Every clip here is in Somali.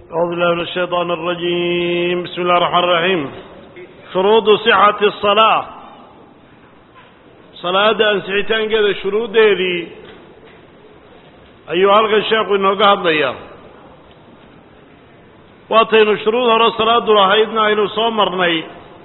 أعوذ بالله من الشيطان الرجيم بسم الله الرحمن الرحيم شروط صحة الصلاة صلاة أنسحتان كذا شروط ديدي أيها الغشاق إنه قهد ليا واتينو شروط هرى صلاة رهيدنا إنه صومرني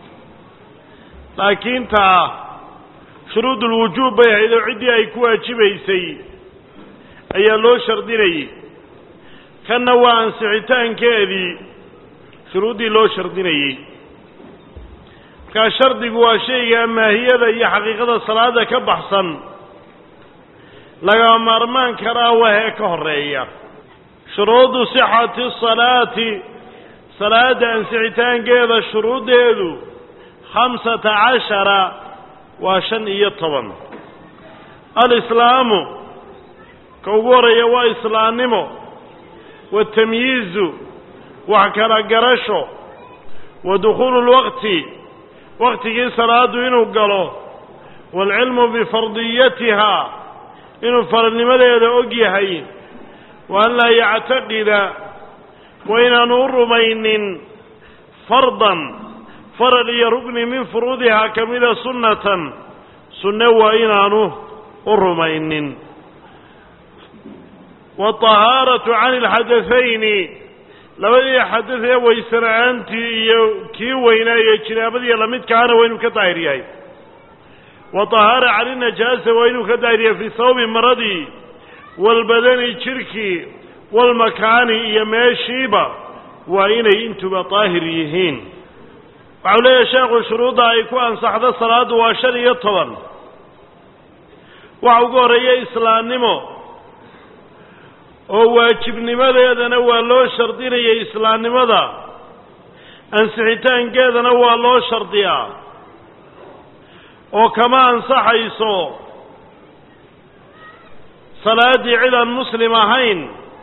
لكن تا شروط الوجوب بيها إذا عدي أي كواجبيسي أي لو شرديني kanna waa ansixitaankeedii shuruuddii loo shardinayey markaa shardigu waa shayga maahiyada iyo xaqiiqada salaada ka baxsan laga maarmaan karaa wahee ka horeeya shuruudu sixati salaati salaada ansixitaankeeda shuruuddeedu khamsata cashara waa shan iyo toban alislaamu ka ugu horeeya waa islaamnimo watamyiizu wax kala garasho wa dukhuulu lwaqti waqtigii salaadu inuu galo waalcilmu bifardiyatihaa inuu faradnimadeeda og yahay wa an laa yactaqida wa inaanu u rumaynin fardan farad iyo rugni min furuudihaa ka mida sunnatan sunne waa inaanu u rumaynin waalطahaaratu can ilxadathayni labadii xadad ee waysana'aantii iyo kii weynaa iyo jinaabadii lamidkaana waa inuu ka daahir yahay wa طahaara can inajaasa waa inuu ka daahir yahay fii sawbi maradii waalbadani jirhkii waalmakaani iyo meeshiiba waa inay intuba daahir yihiin waxau leeyahay sheekhu shuruudda ay ku ansaxdo salaaddu waa shan iyo toban waxa ugu horreeya islaamnimo oo waajibnimadeedana waa loo shardinayay islaamnimada ansixitaankeedana waa loo shardiyaa oo kama ansaxayso salaaddii cid aan muslim ahayn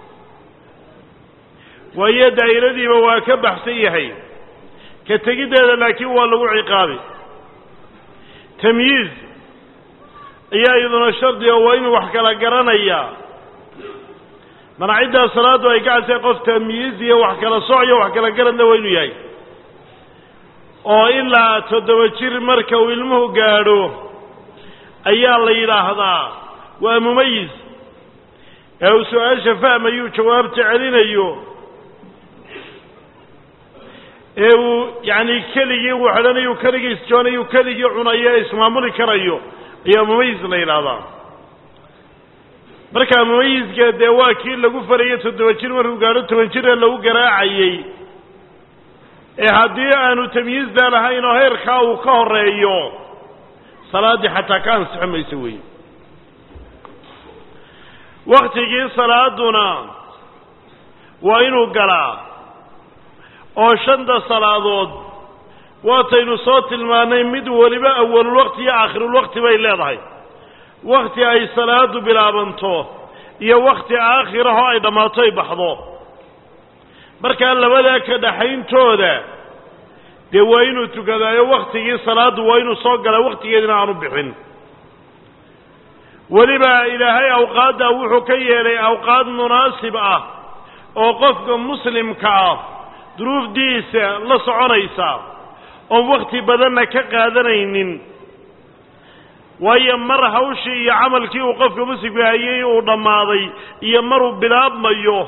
waayo daa'iradiiba waa ka baxsan yahay ka tegiddeeda laakiin waa lagu ciqaabi tamyiiz ayaa iyaduna shardi oo waa inuu wax kala garanayaa manaciddaa salaaddu ay ka casay qof tamyiiz iyo wax kala soc iyo wax kala garanna waa inuu yahay oo ilaa toddoba jir marka uu ilmuhu gaadho ayaa la yidhaahdaa waa mumayis ee uu su-aasha fahmayuu jawaabta celinayo ee uu yacni keligii waxdhanayu keligii isjoonayu keligii cunayo ee ismaamuli karayo ayaa mumayis la yidhaahdaa markaa mumayiska dee waa kii lagu farayay toddoba jir markuu gaadho toban jire lagu garaacayey ee haddii aanu tamyiizdaa lahayn oo heerkaa uu ka horeeyo salaaddii xataa ka ansixi mayso weeye waktigii salaaduna waa inuu galaa oo shanta salaadood waataynu soo tilmaannay mid weliba awalulwaqti iyo aakhirulwaqti bay leedahay wakti ay salaadu bilaabanto iyo wakti aakhiraho ay dhammaato ay baxdo markaa labadaa ka dhaxayntooda dee waa inuu tukadaayo waktigii salaaddu waa inuu soo galaa waktigeedina aanu bixin weliba ilaahay awqaaddaa wuxuu ka yeelay awqaad munaasib ah oo qofka muslimka ah duruufdiisa la soconaysa oon wakti badanna ka qaadanaynin waayo mar hawshii iyo camalkii uu qofka muslimka hayay uu dhammaaday iyo maruu bilaabmayo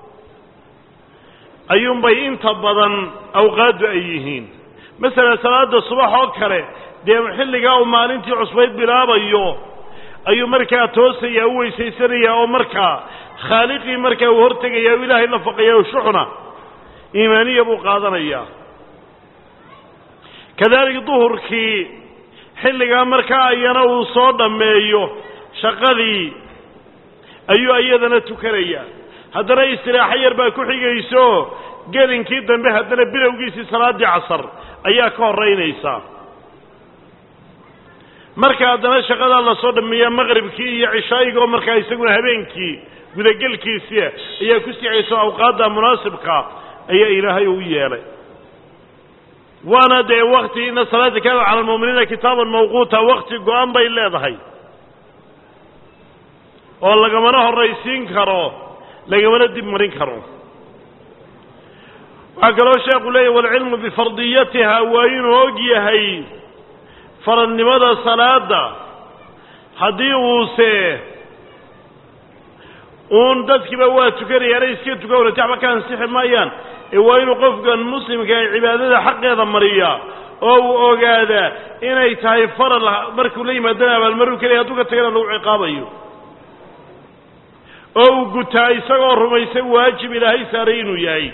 ayuunbay inta badan awqaaddu ay yihiin masalan salaada subax oo kale dee xilligaa uu maalintii cusbayd bilaabayo ayuu markaa toosaya u weysaysanaya oo markaa khaaliqii markaa uu hortegaya u ilaahay la faqaya shuxna iimaaniya buu qaadanayaa kadalik duhurkii xilligaa markaa iyana uu soo dhammeeyo shaqadii ayuu iyadana tukanaya haddana istiraaxo yar baa ku xigayso gelinkii dambe haddana bilowgiisii salaaddii casar ayaa ka horraynaysaa marka haddana shaqadaa lasoo dhammeeya maqribkii iyo cishaayigaoo markaa isaguna habeenkii gudagelkiisia ayaa ku sicayso awqaadda munaasibka ayaa ilaahay u yeelay waana dee wakti ina salaada kaana cala almu'miniina kitaaban mawquuta wakti go-an bay leedahay oo lagamana horraysiin karo lagamana dib marin karo waxaa kaloo sheekhu leeyahy walcilmu bifardiyatiha waa inuu og yahay faradnimada salaada haddii uuse uun dadkiiba waa tukanayaana iska tukan wala waxba ka ansixi maayaan ee waa inuu qofkan muslimka ee cibaadada xaqeeda mariya oo uu ogaadaa inay tahay faral markuu la yimaadana abaalmaruu kelaya hadduu ka tagana lagu ciqaabayo oo uu gutaa isagoo rumaysan waajib ilaahay saaray inuu yahay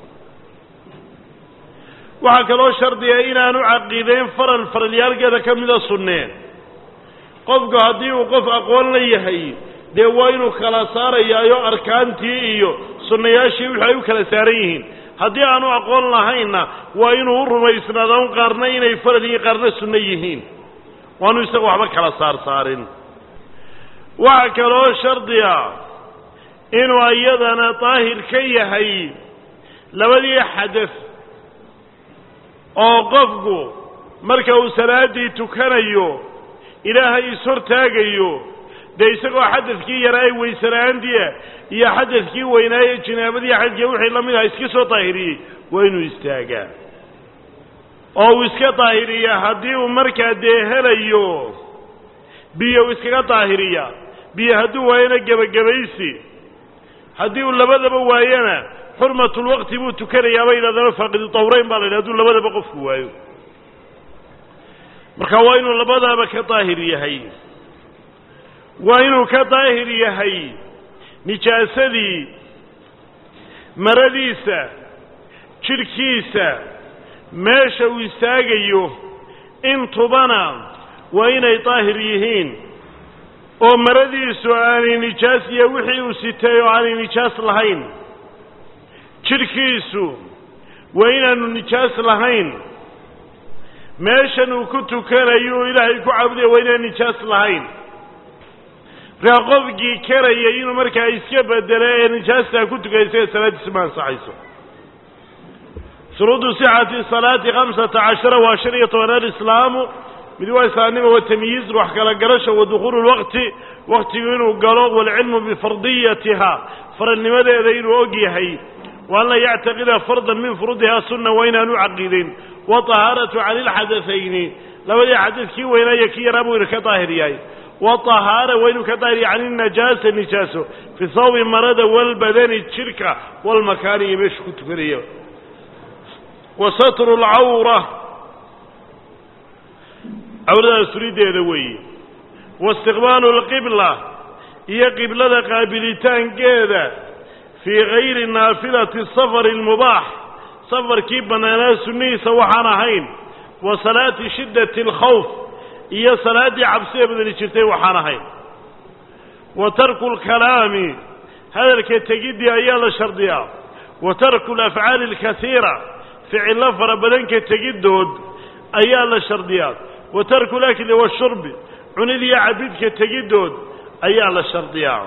waxaa kaloo shardiga inaanu caqiideyn faral faralyaalkeeda ka mida sunneen qofku haddii uu qof aqoon la yahay dee waa inuu kala saarayaayo arkaantii iyo sunnayaashii wixii ay u kala saaran yihiin haddii aanu aqoon lahaynna waa inuu u rumaysnaada un qaarna inay faral yihiin qaarna sunno yihiin waanu isaga waxba kala saar saarin waxaa kaloo shardiga inuu iyadana daahir ka yahay labadii xadaf oo qofku marka uu salaaddii tukanayo ilaahay ishortaagayo dee isagoo xadadkii yaraa weysela'aantiia iyo xadadkii weynaaye jinaabadii xadadkii wixii la mid aha iska soo daahiriyey waa inuu istaagaa oo uu iska daahiriyaa haddii uu markaa dee helayo biyo uu iskaga daahiriya biyo hadduu waayana gebagabaysi haddii uu labadaba waayana xurmatulwaqti buu tukanayaa bay yidhahdaan faaqidu tawrayn baa la yidhah haduu labadaba qofku waayo marka waa inuu labadaaba ka daahir yahay waa inuu ka daahir yahay nijaasadii maradiisa jidhkiisa meesha uu istaagayo intubana waa inay daahir yihiin oo maradiisu aanay nijaas iyo wixii uu sitay oo aanay nijaas lahayn jidhkiisu waa inaanu nijaas lahayn meeshan uu ku tukanayo ilaahay ku caabudaya waa inaan nijaas lahayn markaa qofkii karaya inuu markaa iska bedelo ee nijaastaa ku tukaya isaga salaaddiisa ma ansaxayso shuruudu sixati salaati khamsata cashara waa shan iyo tobanaad islaamu mid waa islaamnimo wa tamyiiz wax kala garasha wa dukhuulu lwaqti waktigu inuu galo waalcilmu bifardiyatiha faradnimadeeda inuu og yahay wa an laa yactaqida fardan min furuudiha sunna waa inaanu caqiidin wطahaaratu cani lxadaثayni labadii xadadkii weynaayo kii yaraa buu ina ka daahir yahay waطahaara waa inuu ka daahir yahay can inajaasa nijaaso fi sawbi marada walbadani jidhka walmakaani iyo meeshu ku tukanaya wa satru اlcawra cawrada surideeda weeye waistiqbaalu اlqibla iyo qiblada qaabilitaankeeda fii gayri naafilati safari اlmubaax safarkii bannaanaa sunnihiisa waxaan ahayn wa salaati shiddati alkhawf iyo salaaddii cabsida badani jirtay waxaan ahayn wa tarku lkalaami hadalka tegiddii ayaa la shardiyaa wa tarku alafcaali alkasiira ficillo fara badanka tegiddood ayaa la shardiyaa wa tarku lakli washurbi cunid iyo cabidka tegiddood ayaa la shardiyaa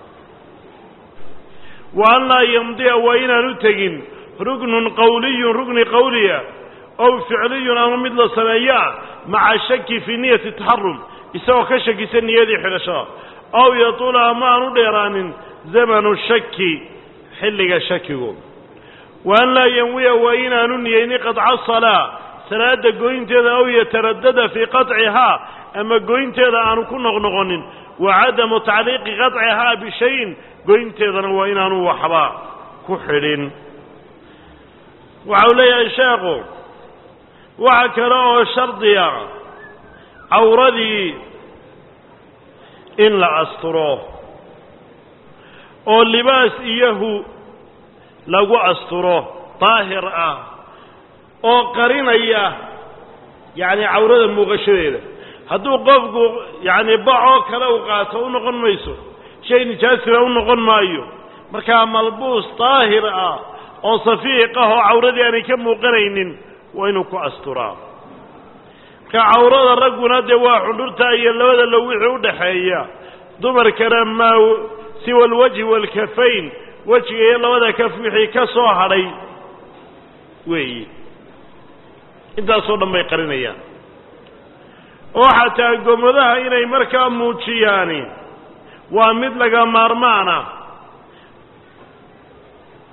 wa an laa yamdiya waa inaanu tegin rugnun qawliyun rugni qawliya ow ficliyun ama mid la sameeyaa maca shaki fii niyati taxarum isagoo ka shakisan niyadii xidhashada ow yatuula ama aan u dheeraanin zamanu shaki xilliga shakigu wa an laa yanwiya waa inaanu niyeyni qadca salaa salaada goynteeda ow yataradada fii qaطcihaa ama goynteeda aanu ku noqnoqonin wa cadamu tacliiqi qaطcihaa bishayin goynteedana waa inaanu waxba ku xidhin waxa uu leeyahay sheekhu waxa kale oo shardiya cawradii in la asturo oo libaas iyahu lagu asturo daahir ah oo qarinaya yacni cawrada muuqashadeeda hadduu qofku yacni bacoo kale u qaato u noqon mayso shay nijaasina u noqon maayo markaa malbuus daahir ah oo safiiq ah oo cawradii aanay ka muuqanaynin waa inuu ku asturaa marka cawrada ragguna dee waa xundhurta iyo labada low wixii u dhaxeeya dumarkana maa siwa alwajhi waalkafayn wejiga iyo labada kaf wixii ka soo hadhay weeyi intaasoo dhan bay qarinayaan oo xataa gomadaha inay markaa muujiyaani waa mid laga maarmaana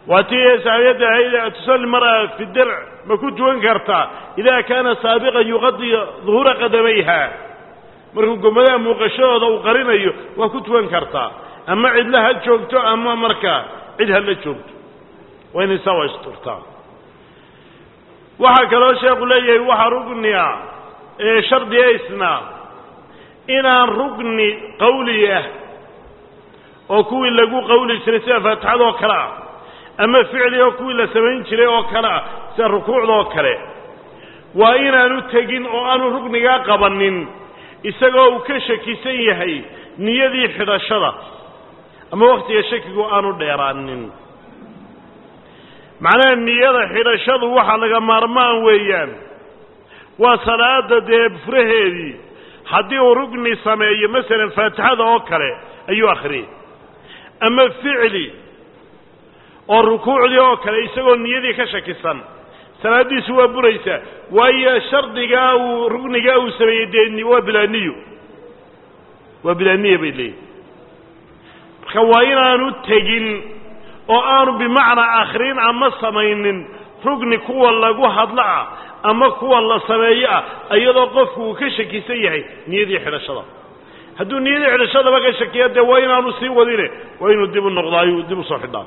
waa tii saabiyadda ahayd tusalli mara fi dirc ma ku tukan kartaa idaa kaana saabiqan yuqadi duhuura qadamayha markuu gomadaha muuqashadooda uu qarinayo waa ku tukan kartaa ama cidla ha joogto ama markaa cid hala joogto waa inay saa waa isturtaa waxaa kaloo sheekhu leeyahay waxaa rugnia ee shardiga isna inaan rugni qawli ah oo kuwii lagu qawli jiray sida faatixada oo kale ah ama ficli oo kuwii la samayn jiray oo kale ah sida rukuucda oo kale waa inaanu tegin oo aanu rugnigaa qabanin isagoo uu ka shakisan yahay niyadii xidhashada ama wakhtiga shakigu aanu dheeraanin macnaha niyada xidhashadu waxa laga maarmaan weeyaan waa salaada dee furaheedii haddii uu rugni sameeyo masalan faatixada oo kale ayuu akhriyey ama ficli oo rukuucdii oo kale isagoo niyadii ka shakisan salaaddiisu waa buraysaa waayo shardigaa uu rugnigaa uu sameeyey dee waa bilaaniyo waa bilaaniya bay leeyihin marka waa inaanu tegin oo aanu bimacnaa akhrin ama samaynin rugni kuwa lagu hadlo ah ama kuwa la sameeyo ah iyadoo qofku uu ka shakisan yahay niyadii xidhashada hadduu niyadii xidhashadaba ka shakiya dee waa inaanu sii wadine waa inuu dib u noqdaayu dib u soo xidhaa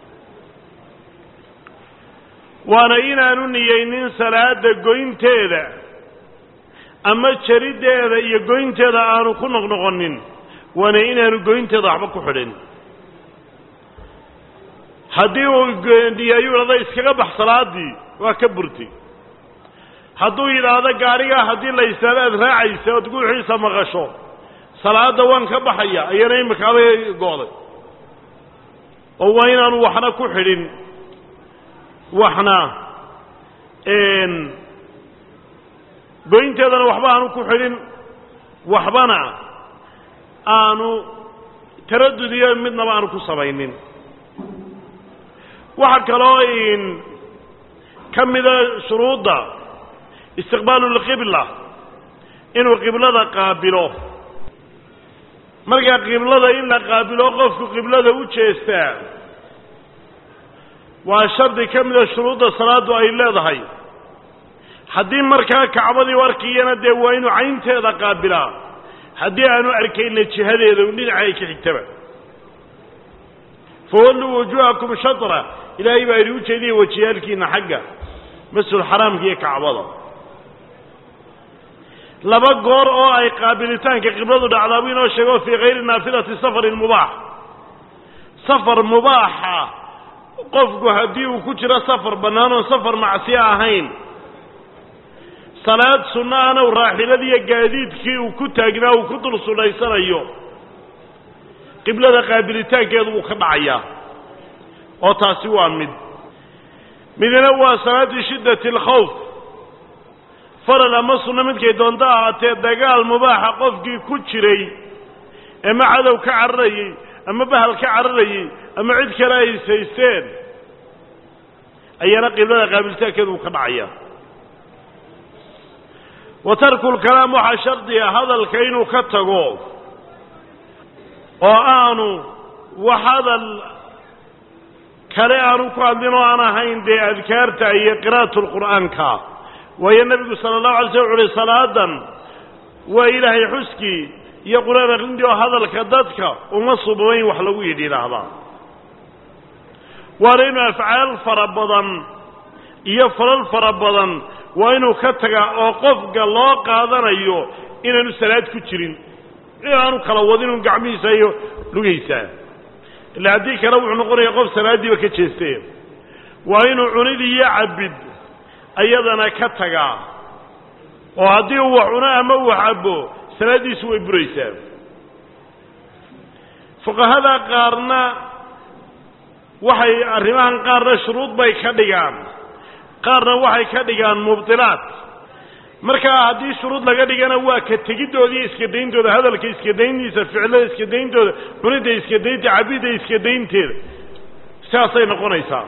waana inaanu niyeynin salaada goynteeda ama jariddeeda iyo goynteeda aanu ku noqnoqonin waana inaanu goynteeda waxba ku xidhin haddii uu niyayuu idhahdo iskaga bax salaadii waa ka burti hadduu yidhaahdo gaadhigaa haddii la istaago aad raacaysa ood guuxiisa maqasho salaadda waan ka baxaya ayana imikaabay go'day oo waa inaanu waxna ku xidhin waxna goynteedana waxba aanu ku xidhin waxbana aanu taradud iyo midnaba aanu ku samaynin waxaa kaloo ka mida shuruudda istiqbaalu lqibla inuu qiblada qaabilo markaa qiblada in la qaabilo qofku qiblada u jeestaa waa shardi ka mida shuruudda salaaddu ay leedahay haddii markaa kacbadii u arkiyana dee waa inuu caynteeda qaabilaa haddii aanu arkayna jihadeeda u dhinaca ay ka xigtaba fawalluu wujuuhakum shatra ilaahay baa idhi ujeediya wajiyaalkiina xagga masjidulxaraamka iyo kacbada laba goor oo ay qaabilitaanka qibladu dhacdaa buu inoo sheego fii kayri naafilati safarin mubaax safar mubaaxa qofku haddii uu ku jiro safar bannaan oon safar macsiyo ahayn salaad sunno ana raaxiladiiyo gaadiidkii uu ku taagnaa uu ku dul sunaysanayo qiblada qaabilitaankeedu wuu ka dhacayaa oo taasi waa mid midna waa salaadii shiddati alkhawf faral ama sunno midkay doonto ahaatee dagaal mubaaxa qofkii ku jiray ama cadow ka cararayey ama bahal ka cararayey ama cid kale ay saysteen ayaana qiblada qaabilitaankeedu wuu ka dhacayaa wa tarku lkalaam waxaa shardiga hadalka inuu ka tago oo aanu wax hadal kale aanu ku hadlin oo aan ahayn dee adkaarta iyo qira'atu lqur'aanka waayo nebigu sala allahu alay slam wuxu uhi salaadan waa ilaahay xuskii iyo qur-aan aqrintii oo hadalka dadka uma subabayn wax lagu yidhi idhaahdaa waana inuu afcaal fara badan iyo falal fara badan waa inuu ka tagaa oo qofka loo qaadanayo inaanu salaad ku jirin inaanu kala wadinun gacmihiisa iyo lugaysa illa haddii kale wuxuu noqonaya qof salaaddiiba ka jeeste waa inuu cunid iyo cabid ayadana ka tagaa oo haddii uu wax cuno ama uu cabo salaaddiisu way buraysaa fuqahada qaarna waxay arrimahan qaarna shuruud bay ka dhigaan qaarna waxay ka dhigaan mubdilaat markaa haddii shuruud laga dhigana waa ka tegidooda iyo iska dayntooda hadalka iska dayntiisa ficlada iska dayntooda cunidda iska daynta cabidda iska daynteeda sidaasay noqonaysaa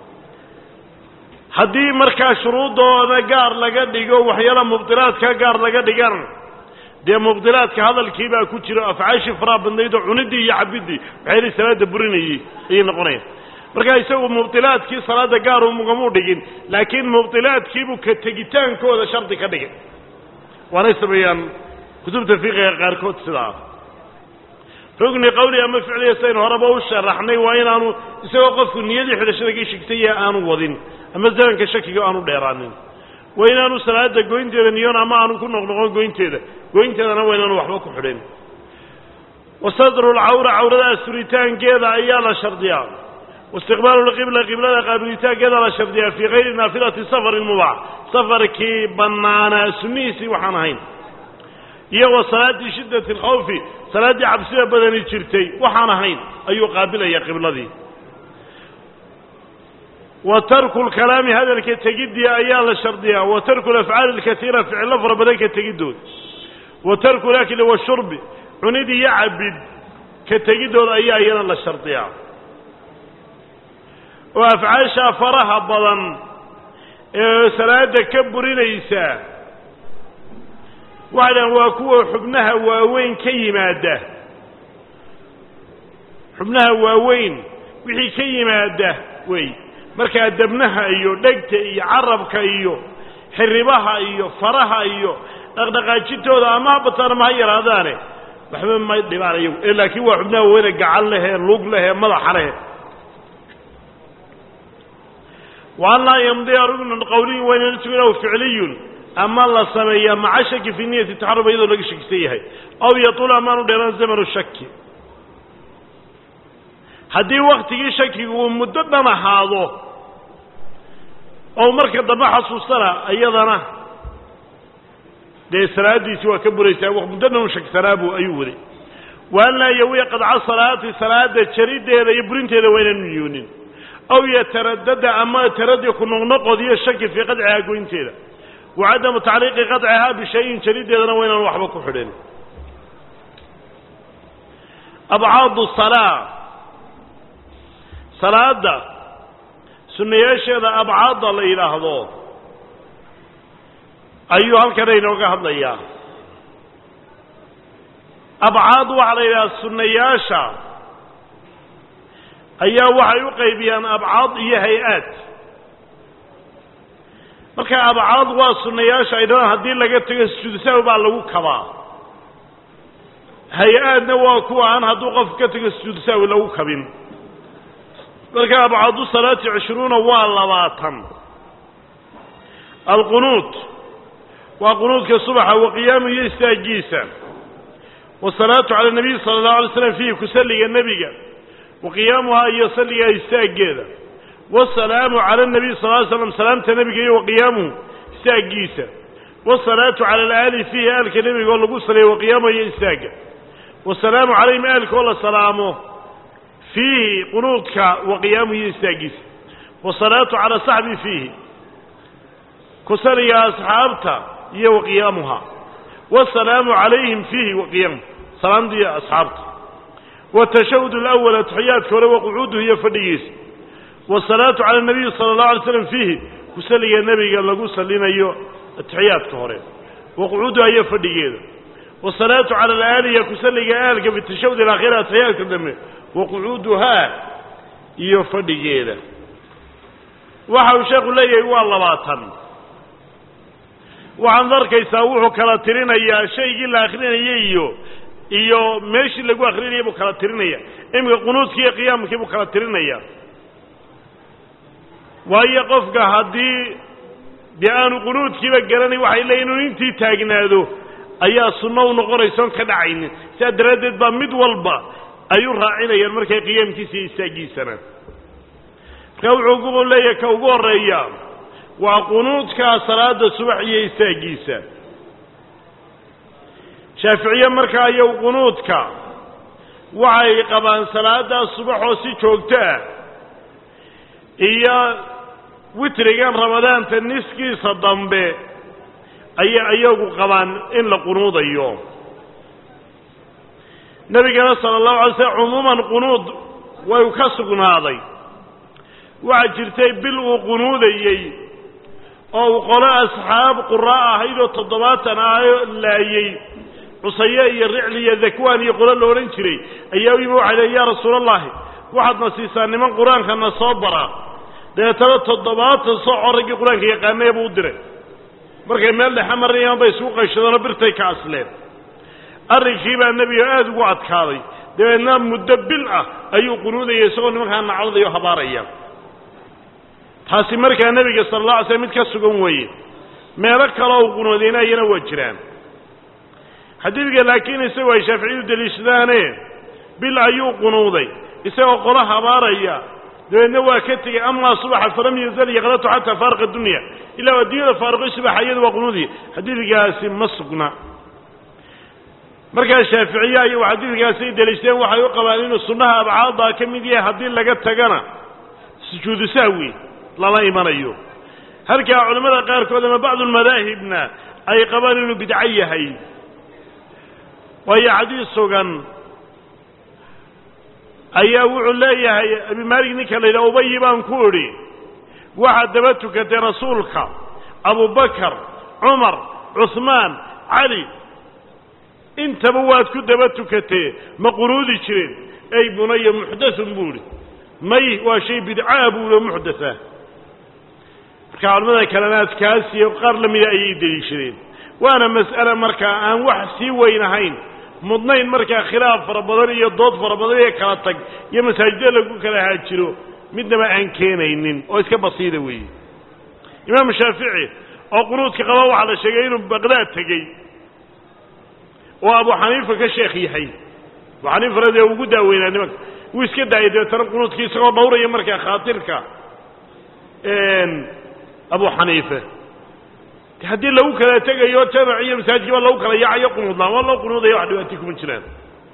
haddii markaa shuruuddooda gaar laga dhigo waxyaala mubdilaadka gaar laga dhigana dee mubdilaadka hadalkii baa ku jira afcaashii faraha badnayd oo cuniddii iyo cabiddii waxyaala salaada burinayey ayay noqonayaan markaa isagu mubdilaadkii salaada gaar ugamuu dhigin laakiin mubdilaadkiibuu ka tegitaankooda shardi ka dhigay waanay sameeyaan kutubta fiqiga qaarkood sidaa rugni qawli ama ficliya saynu horeba u sharaxnay waa inaanu isagoo qofku niyadii xidhashada ka shigtaya aanu wadin ama zamanka shakiga aanu dheeraanin waa inaanu salaada goynteeda niyoon ama aanu ku noqnoqon goynteeda goynteedana waa inaanu waxba ku xidhin wasadru lcawra cawrada asturitaankeeda ayaa la shardiyaa waistiqbaalu lqibla qiblada qaabilitaankeeda la shardiyaa fii kayri naafilati safarin mubaax safarkii bannaanaa sunnihiisii waxaan ahayn iyo wa salaaddii shiddati alkhawfi salaaddii cabsida badani jirtay waxaan ahayn ayuu qaabilaya qibladii wa tarku lkalaami hadalka tegiddii ayaa la shardiyaa wa tarku alafcaali alkatiira ficillo fara badan ka tegiddood wa tarku lakli washurbi cunid iyo cabid ka tegiddooda ayaa iyana la shardiyaa oo afcaashaa faraha badan ee salaada ka burinaysa waxay dhahan waa kuwa xubnaha waaweyn ka yimaada xubnaha waaweyn wixii ka yimaada wey markaa debnaha iyo dhegta iyo carabka iyo xiribaha iyo faraha iyo dhaqdhaqaajintooda ama ha bataan ama ha yaraadaane waxba ma dhibaan iyagu ee laakiin waa xubnaha waaweyne gacan lehee lug lehee madaxa lehe wa an laa yamdiya rugnan qawliyin waynana sugin aw ficliyun ama la sameeyaa maca shaki fii niyati taxaruma iyadoo laga shakisan yahay aw yatula amaanu dheeraan zamanu shaki haddii waktigii shakigu uu muddo dhan ahaado oo marka dambe xasuustana iyadana dee salaadiisi waa ka buraysaa muddo dhan u shaksanaabu ayuu waday wa an laa yawiya qadca salaati salaada jarideeda iyo burinteeda waa inaanu niyoonin aw yataradada ama taradi ku noqnoqodiyo shaki fii qadcihaa goynteeda wa cadamu tacliiqi qadcihaa bishayin jarideedana waa inaanu waxba ku xidhin abcaadu salaa salaada sunnayaasheeda abcaadda la yidhaahdo ayuu halkana inooga hadlayaa abcaad waxaa la yidhahdaa sunnayaasha ayaa waxay u qaybiyaan abcaad iyo hay-aad marka abcaad waa sunnayaasha ay dhahaan haddii laga tego sujuudsawi baa lagu kabaa hay-aadna waa kuwa aan hadduu qofku ka tego sujuudsawi lagu kabin marka abcaadu salaati cishruuna waa labaatan alqunuud waa qunuudka subaxa wa qiyaamu iyo istaagiisa wasalaatu cala nabiy sala allahu alay slam fiihi ku salliga nebiga wa qiyaamuhaa iyo salligaa istaaggeeda wasalaamu cala nabiy sal ly slam salaamta nebiga iyo wa qiyaamuhu istaagiisa wasalaatu cala alaali fiihi aalka nebiga oo lagu saliya wa qiyaamuha iyo istaagga wasalaamu calayhim aalka oo la salaamo fiihi qunuudka wa qiyaamuhu iyo istaagiisa wasalaatu cala saxbi fiihi ku saliga asxaabta iyo wa qiyaamuha wasalaamu calayhim fiihi wa qiyaamuhu salaamta iyo asxaabta watashahud alawal atixiyaadka hore wa qucuuduhu iyo fadhigiisa wasalaatu cala nabiyi sala allahu alay slam fiihi ku saliga nebiga lagu salinayo atixiyaadka hore wa qucuuduha iyo fadhigeeda wasalaatu cala alaaliya ku saliga aalka fi tashahud alaakhira atixiyaadka dambe wa qucuuduhaa iyo fadhigeeda waxa uu sheekhu leeyahay waa labaatan waxaad arkaysaa wuxuu kala tirinayaa shaygii la akrinayay iyo iyo meeshii lagu akrinayay buu kala tirinaya iminka qunuudkii iyo qiyaamkii buu kala tirinaya waayo qofka haddii dee aanu qunuudkiiba garanay waxay leeyiin inuu intii taagnaado ayaa sunno u noqonaysa on ka dhacaynin sidaa daraaddeed baa mid walba ay u raacinayaan markay qiyaamkiisa iyo istaagiisana markaa wuxuu ku leeyahay ka ugu horreeya waa qunuudka salaada subax iyo istaagiisa shaaficiye markaa iyow qunuudka waxay qabaan salaadaas subaxoo si joogto ah iyo witrigan ramadaanta niskiisa dambe ayay iyagu qabaan in la qunuudayo nebigana sala allahu alay slam cumuuman qunuud way ka sugnaaday waxaa jirtay bil uu qunuudayey oo uu qolo asxaab quraa ahayd oo toddobaatan ahayo laayey cusaye iyo ricli iyo dakwaan iyo qolo la odhan jiray ayaa u yimi waxay leey yaa rasuula allahi waxaadna siisaa niman qur-aankana soo bara dabeetana toddobaatan sooco raggii qur-aanka yaqaanaya buu u diray markay meel dhexe marayaan bay isugu qayshadeenoo birtay ka asleen arrinkii baa nebiga aada ugu adkaaday dabeedna muddo bil ah ayuu qunuudaya isagoo nimankaa nacdadayo habaaraya taasi markaa nebiga sala alla alay slam mid ka sugan weeye meelo kale oo qunuudaynayana waa jiraan xadiidka laakiin isagoo ay shaaficiyadu deliishadaane bil ayuu qunuuday isagoo qolo habaaraya dabeedna waa ka tegey amaa subaxa falam yazal yaqlatu xataa faariqa dunya ilaa adduunyada faariqay subaxa iyadu waa qunuudiya xadiidkaasi ma sugna markaa shaaficiye ayagu xadiidkaasi ay deliishadeen waxay u qabaan inuu sunnaha abcaaddaa ka mid yahay haddii laga tagana sujuudu sahwi lala imanayo halkaa culimmada qaarkood ama bacdu lmadaahibna ay qabaan inuu bidco yahay waayo xadiis sugan ayaa wuxuu leeyahay abi maalik ninka la yidhaha ubayi baan ku idhi waxaad daba tukatay rasuulka abubakar cumar cuhmaan cali intaba waad ku daba tukatee ma qunuudi jireen ey bunaya muxdathun buu idhi may waa shay bidcaa buu ihi oo muxdatha marka culamada kalena adkaasiyo qaar la mida ayay deliishadeen waana mas'ale markaa aan wax sii weyn ahayn mudnayn markaa khilaaf fara badan iyo dood fara badan iyo kala tag iyo masaajida lagu kala haajiro midnaba aan keenaynin oo iska basiida weeye imaam shaafici oo qunuudka qaba waxaa la sheegay inuu baqdaad tegey oo abu xaniifa ka sheekh yahay abu xaniifana dee ugu daaweynaa nimanka wuu iska daayay dabeetana qunuudkii isagoo dhawraya markaa khaatirka abu xaniife haddii lagu kala tegayo jamac iyo masaajidka waa lagu kala yaacayo qunuudlaan waa loo qunuudaya wax dhibaati kuma jiraan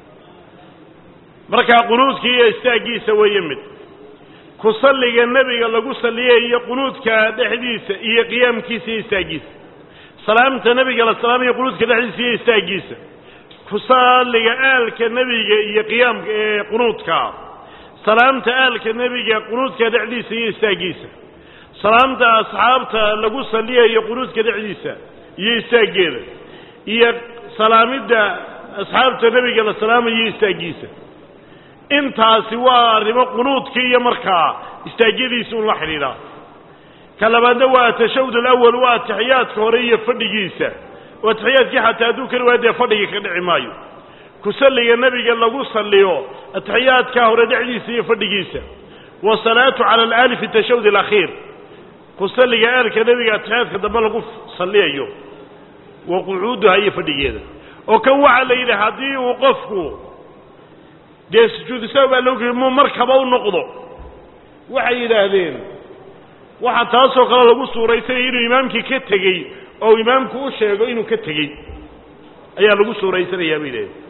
markaa qunuudkii iyo istaaggiisa weeye mid ku salliga nebiga lagu salliyayo qunuudka dhexdiisa iyo qiyaamkiisa iyo istaaggiisa salaamta nebiga la salaamayo qunuudka dhexdiisa iyo istaaggiisa ku salliga aalka nebiga iyo qiyaamka ee qunuudka salaamta aalka nebiga qunuudka dhexdiisa iyo istaaggiisa salaamta asxaabta lagu salliyayo qunuudka dhexdiisa iyo istaaggeeda iyo salaamidda asxaabta nebiga la salaamayo iyo istaaggiisa intaasi waa arrimo qunuudkii iyo markaa istaagyadiisa un la xidhiidhaa ka labaadna waa atashawud alawal waa atixiyaadka hore iyo fadhigiisa oo atixiyaadkii xataa hadduu kari waayo dee fadhigii ka dhici maayo ku salliga nebiga lagu salliyo atixiyaadka hore dhexdiisa iyo fadhigiisa wasalaatu cala alaali fi tashawud alakhiir ku salliga aalka nebiga atixiyaadka dambe lagu salliyayo wa qucuuduha iyo fadhigeeda oo kan waxaa la yidhi haddii uu qofku dee sujuudisaa baa loo geli muu markaba u noqdo waxay yidhaahdeen waxaa taasoo kale lagu suuraysanya inuu imaamkii ka tegey oo imaamku u sheego inuu ka tegey ayaa lagu suuraysanayaa bay yidhahdeen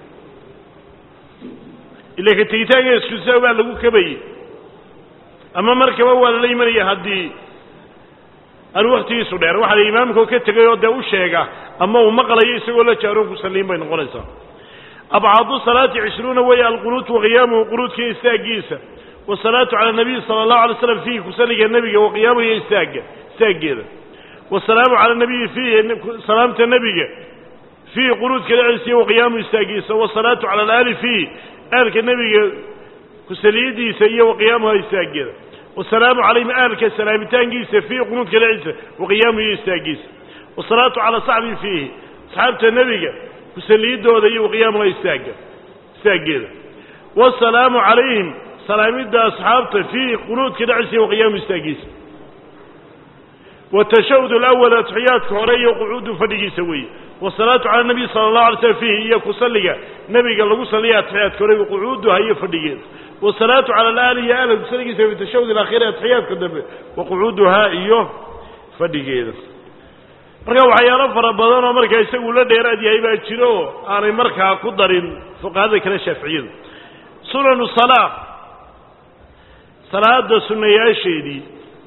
ila ka tegitaanka sujuudisaa baa lagu kabayey ama markaba waa lala imanaya haddii aanu waktigiisu dheer waxaa la imaamkao ka tegay oo dee u sheega ama uu maqlayo isagoo la jaaroon ku salliin bay noqonaysaa abcaadu salaati cishruuna weeye alqunuut waqiyaamuhu qunuudka istaaggiisa wasalaatu cala nabiy sala allahu alay slam fiihi kusalliga nebiga waqiyaamuhu iyo istaagga istaaggeeda wasalaamu cala nabiyi fiihi salaamta nebiga fiihi qunuudka dhexdiisa iyo waqiyaamuhu istaaggiisa wasalaatu cala alaali fiihi aalka nebiga kusaliyadiisa iyo waqiyaamuha istaaggeeda wasalaamu calayhim aalka salaamitaankiisa fiihi qunuudka dhexdiisa waqiyaamuhu iyo istaaggiisa wasalaatu cala saxbi fiihi asxaabta nebiga kusaliyadooda iyo waqiyaamuha istaaga istaaggeeda wasalaamu calayhim salaamidda asxaabta fiihi qunuudka dhexdiisa iyo waqiyaamuhu istaaggiisa watashahud alawal atixiyaadka hore iyo qucuudu fadhigiisa weeye wasalaatu cala nabiy sala allahu alay slam fiihi iyo kusalliga nebiga lagu salliya atixiyaadka hore waqucuuduha iyo fadhigeeda wasalaatu cala alaali iyo aalka kusalligiisa fi tashahud alaakhiri atixiyaadka dambe waqucuuduhaa iyo fadhigeeda marka waxyaalo fara badan oo markaa isagu la dheeraad yahay baa jiro oo aanay markaa ku darin fuqahada kale shaaficiyadu sunanu salaa salaada sunnayaasheedii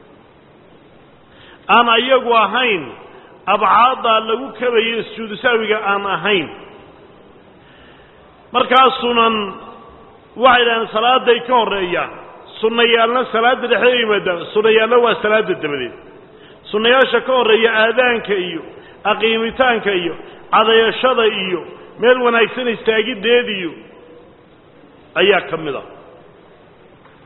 aan ayagu ahayn abcaaddaa lagu kabayo sujuudu saawiga aan ahayn markaa sunan waxay dhahdeen salaaday ka horreeyaan sunnayaalna salaadda dhexdeeda yimaadaan sunnayaalna waa salaada dabadeed sunnayaasha ka horreeya aadaanka iyo aqiimitaanka iyo cadayashada iyo meel wanaagsan istaagiddeed iyo ayaa ka mid a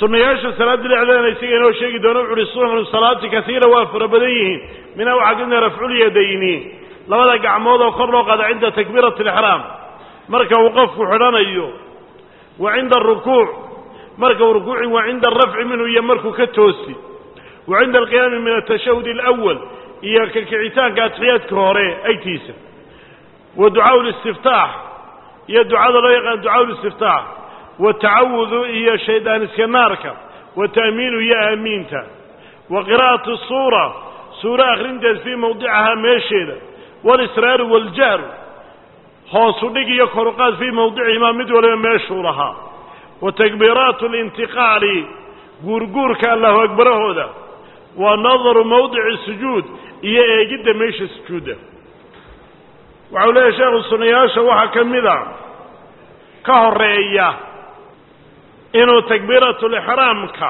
sunnayaasha salaada dhexdeena isaga inoo sheegi doono wuxu uhi sunanu salaati kasiira waa fara badan yihiin minha waxaa kamida rafculyadayni labada gacmood oo kor loo qaada cinda takbiirati alixraam marka uu qofku xidhanayo wa cinda arukuuc marka uu rukuuci wa cinda arafci minhu iyo markuu ka toosi wa cinda alqiyaami min atashahud alawal iyo ka kicitaanka atixiyaadka hore agtiisa wa ducaau listiftaax iyo ducada loo yaqaan ducaau listiftaax watacawudu iyo shaydaan iska naarka wa ta'miinu iyo aamiinta wa qiraa'atu suura suuro akhrinteed fii mawdicahaa meesheeda walisraaru waljahru hoosu dhig iyo koruqaad fii mawdicihimaa mid waliba meeshuu lahaa wa takbiiraatu alintiqaali guurguurka allahu akbarahooda wa nadaru mawdici sujuud iyo eegidda meesha sujuudda waxau leeyahy sheekhu sunayaasha waxaa ka mid a ka horeeya inuu takbiiratulixraamka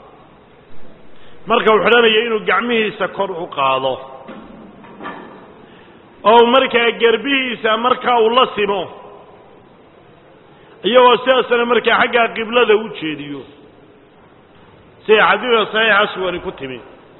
marka uu xidhanayo inuu gacmihiisa kor u qaado oo markaa gerbihiisa markaa uu la simo iyagoo sidaasna markaa xaggaa qiblada u jeediyo sida xadiidka saxiixa suwani ku timi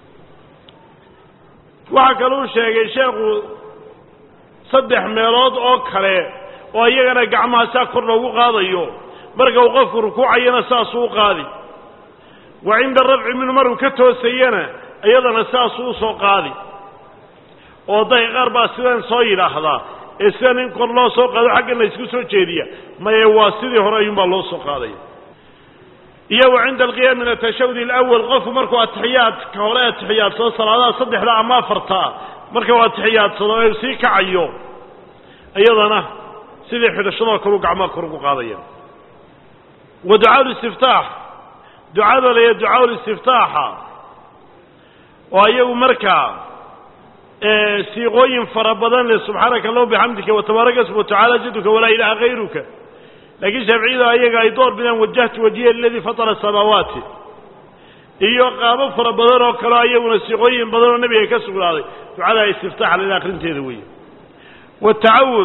waxaa kaluu sheegay sheekhu saddex meelood oo kale oo iyagana gacmaha saa kor loogu qaadayo marka uu qofku rukuucayana saasuu u qaadi wa cinda rafci minhu maruu ka toosayana iyadana saasuu usoo qaadi oo dadka qaar baa sidan soo yidhaahdaa ee sidan in kor loo soo qaado xaggan la isku soo jeediya maye waa sidii hore ayuunbaa loo soo qaadaya iyo wa cinda alqiyaam min atashahud alawal qofku markuu atixiyaadka hore atixiyaadsado salaadaha saddexda ama afartaa marka uu atixiyaadsado ee sii kacayo iyadana sidii xidhashadoo kaleu gacmaha kor ugu qaadaya wa ducaa listiftaax ducada laya ducaa listiftaaxa oo iyagu markaa siiqooyin fara badan leh subxaanaka allahuma bixamdika watabaaraka ismu watacaala jaduka walaa ilaaha hayruka laakiin shaaficiyadu ayaga ay door bidaan wajahtu wajiya liladii fatara asamaawaati iyo qaabo fara badan oo kaleo ayaguna siiqooyin badan oo nebiga ka sugnaaday ducada istiftaaxa lila akrinteeda weeye watacawud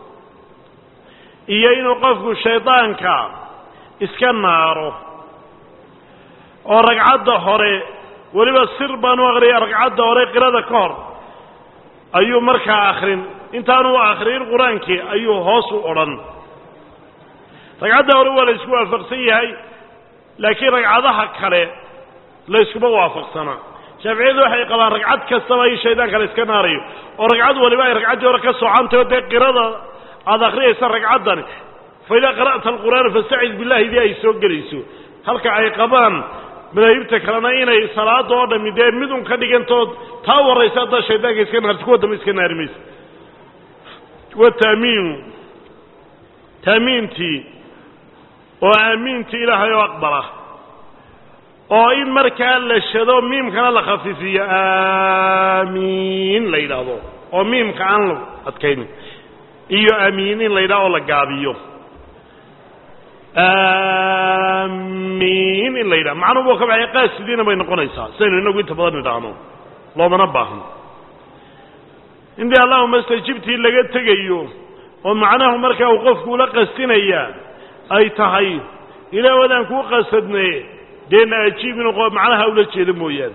iyo inuu qofku shaydaanka iska naaro oo ragcadda hore weliba sir baan u aqriyay ragcadda hore qirada ka hor ayuu markaa akrin intaanu akrin qur-aankii ayuu hoos u odhan ragcadda hore waa la isku waafaqsan yahay laakiin ragcadaha kale la yskuma waafaqsanaa shaaficiyadu waxay qabaan ragcad kastaba in shaydaanka la iska naarayo oo ragcad waliba ay ragcaddii hore ka socontayo dee qirada aada akhriyaysa ragcaddani fa idaa qara'ta alqur'aana fastacid billahi dii ay soo gelayso halka ay qabaan madaahibta kalena inay salaada oo dhami dee mid un ka dhigantood taa waraysa haddaa shaydaanka iska naarti kuwa dambe iska naari maysa wa taamiinu taamiintii oo aamiintii ilaahay oo aqbala oo in markaa la shado miimkana la khafiifiyo aamiin la yidhaahdo oo miimka aan la adkaynin iyo aamiin in la yidhahdo oo la gaabiyo aamiin in la yidhaha macnuhu ka baxay qaasidiina bay noqonaysaa sidaynu inagu inta badan idhaahno loomana baahno intii allahuma stajibtii laga tegayo oo macnahu markaa uu qofku ula qastinaya ay tahay ilaah wadaan kuu qasadne deena ajiib inuu macnaha ula jeedo mooyaane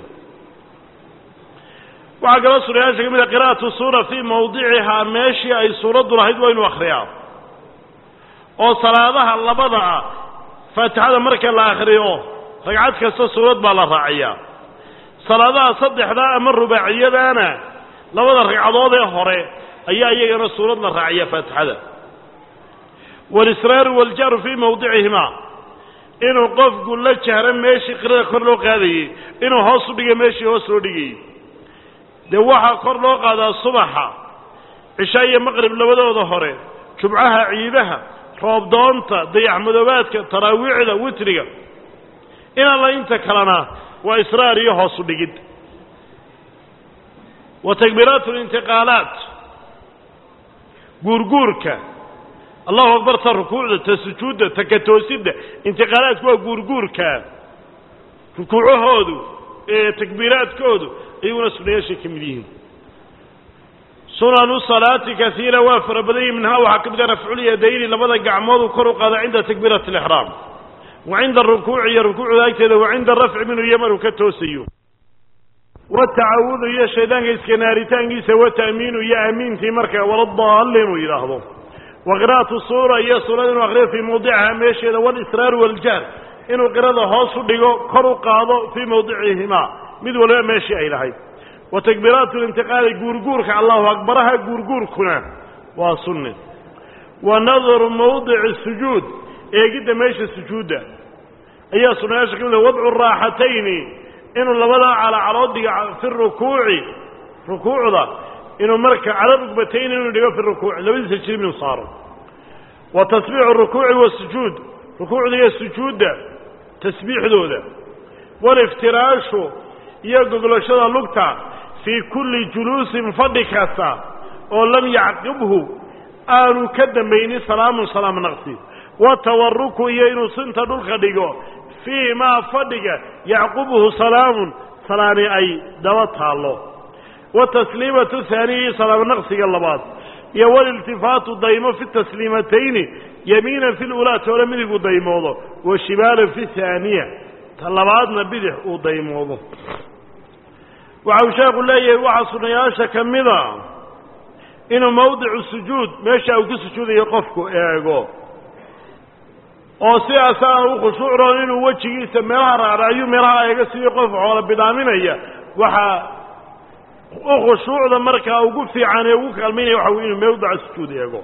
waxaa kaloo suurayaasha ka mid a qira'atu suura fii mawdicihaa meeshii ay suuraddu lahayd waa inu akhriyaa oo salaadaha labada ah faatixada marka la akhriyo ragcad kasta suurad baa la raaciyaa salaadaha saddexdaa ama rubaaciyadaana labada ragcadood ee hore ayaa iyagana suurad la raaciyaa faatixada walisraaru waljahru fii mawdicihimaa inuu qofku la jahro meeshii qirada kor loo qaadayey inuu hoos u dhigay meeshii hoos loo dhigayey dee waxaa kor loo qaadaa subaxa cishaa iyo maqrib labadooda hore jubcaha ciidaha roobdoonta dayaxmadoobaadka taraawiicda witriga in alla inta kalena waa israar iyo hoos u dhigid wa takbiiraat lintiqaalaat guurguurka allahu akbar ta rukuucda ta sujuudda ta ka toosidda intiqaalaadku waa guurguurka rukuucahoodu ee takbiiraadkoodu iyaguna sunayaashay ka mid yihiin sunanu salaati kaiira waa fara badan yihi minhaa waxaa ka mid a rafculyadayni labada gacmoodu kor u qaada cinda takbiirati alixraam wa cinda arukuuci iyo rukuucda agteeda wa cinda rafci minhu iyo maruu ka toosayo watacawudu iyo shaydaanka iskanaaritaankiisa wata'miinu iyo aamiintii marka waladaalli inuu yidhaahdo wa qira'atu suura iyo suurada inuu akriyo fii mawdicihaa meesheeda walisraaru waljahr inuu qirada hoos u dhigo kor u qaado fii mawdicihimaa mid waliba meeshii ay lahayd wa takbiiraatu lintiqaali guurguurka allahu akbaraha guurguurkuna waa sunni wa nadaru mawdici sujuud eegidda meesha sujuudda ayaa sunnayaasha ka mid wadcu raaxatayni inuu labada calacalood dhigo fi rukuuci rukuucda inuu marka cala rugbatayn inuu dhigo fi rukuuci labadiisa jirib inuu saaro wa tasbiixu rukuuci wasujuud rukuucda iyo sujuudda tasbiixdooda waliftiraashu iyo goglashada lugta fii kulli juluusin fadhi kasta oo lam yacqibhu aanu ka dambaynin salaamun salaam naqsi watawaruku iyo inuu sinta dhulka dhigo fii maa fadhiga yacqubuhu salaamun salaani ay daba taallo watasliimatu haaniya iyo salaam naqsiga labaad iyo waliltifaatu daymo fi tasliimatayni yamiinan fi lulaa toole midigu daymoodo wa shimaalan fi haaniya ta labaadna bidix uu daymoodo waxa uu sheekhu leeyahay waxaa sunnayaasha ka mida inuu mawdicu sujuud meesha uu ku sujuudayo qofku eego oo sidaas aan u khushuucroon inuu wejigiisa meelaha raaraayo meelaha eega sidii qof xoola bidhaaminaya waxaa u khushuucda markaa ugu fiican ee ugu kaalmaynaya waxa wey inuu mawdica sujuud eego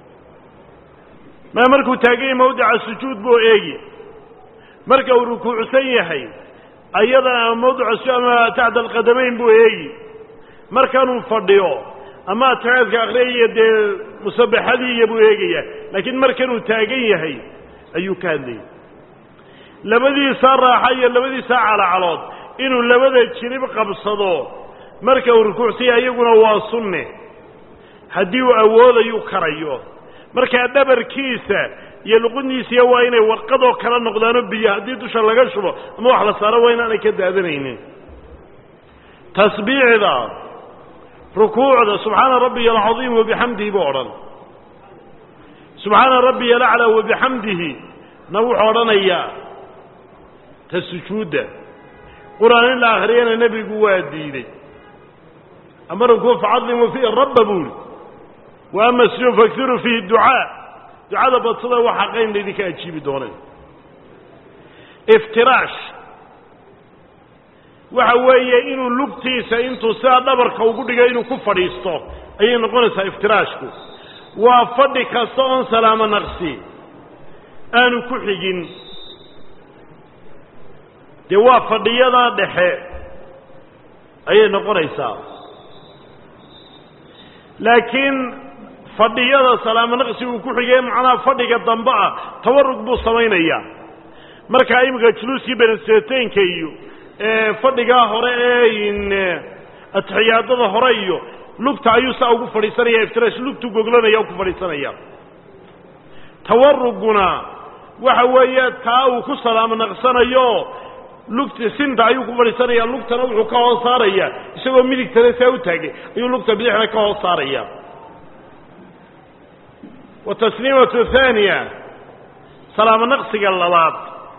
ma markuu taaganya mawdica sujuud buu eegi marka uu rukuucsan yahay ayadana mawdica su ama tacda alqadamayn buu eegi markanuu fadhiyo ama atixaadka akriyaya dee musabaxadiiya buu eegaya laakiin markanuu taagan yahay ayuu ka hadlayay labadiisa raaxa iyo labadiisa calacalood inuu labada jirib qabsado marka uu rukuucsanya iyaguna waa sunne haddii uu awoodayu karayo markaa dhabarkiisa iyo luqundiisiya waa inay warqadoo kala noqdaano biyo haddii dusha laga shubo ama wax la saaro waa inaanay ka daadanaynin tasbiixda rukuucda subxaana rabbiya alcadiim wabixamdihi buu odhan subxaana rabbiya alaclaa wabixamdihi na wuxuu odhanayaa ta sujuudda qur-aan in la akhriyana nebigu waa diiday ama rukuuc facadimu fiihi rabba buuri wa ama sujuud faksiru fiihi ducaa ducada badsada waxaa qayn laydinka ajiibi dooneen iftiraash waxa weeye inuu lugtiisa intuu sidaa dhabarka ugu dhigo inuu ku fadhiisto ayay noqonaysaa iftiraashku waa fadhi kasta oon salaamo naqsi aanu ku xigin dee waa fadhiyadaa dhexe ayay noqonaysaa laakiin fadhiyada salaamo naqsi uu ku xigay macnaha fadhiga dambe ah tawarug buu samaynayaa markaa iminka juluuskii beneseteynka iyo fadhigaa hore ee atixiyaadada hore iyo lugta ayuu saa ugu fadhiisanaya iftirash lugtu goglanaya ku fadhiisanaya tawaruguna waxa weeye taa uu ku salaamo naqsanayo lugta sinta ayuu ku fadhiisanaya lugtana wuxuu ka hoos saaraya isagoo midigtana saa u taagay ayuu lugta bidixna ka hoos saaraya wa tasliimatu haaniya salaamo naqsiga labaad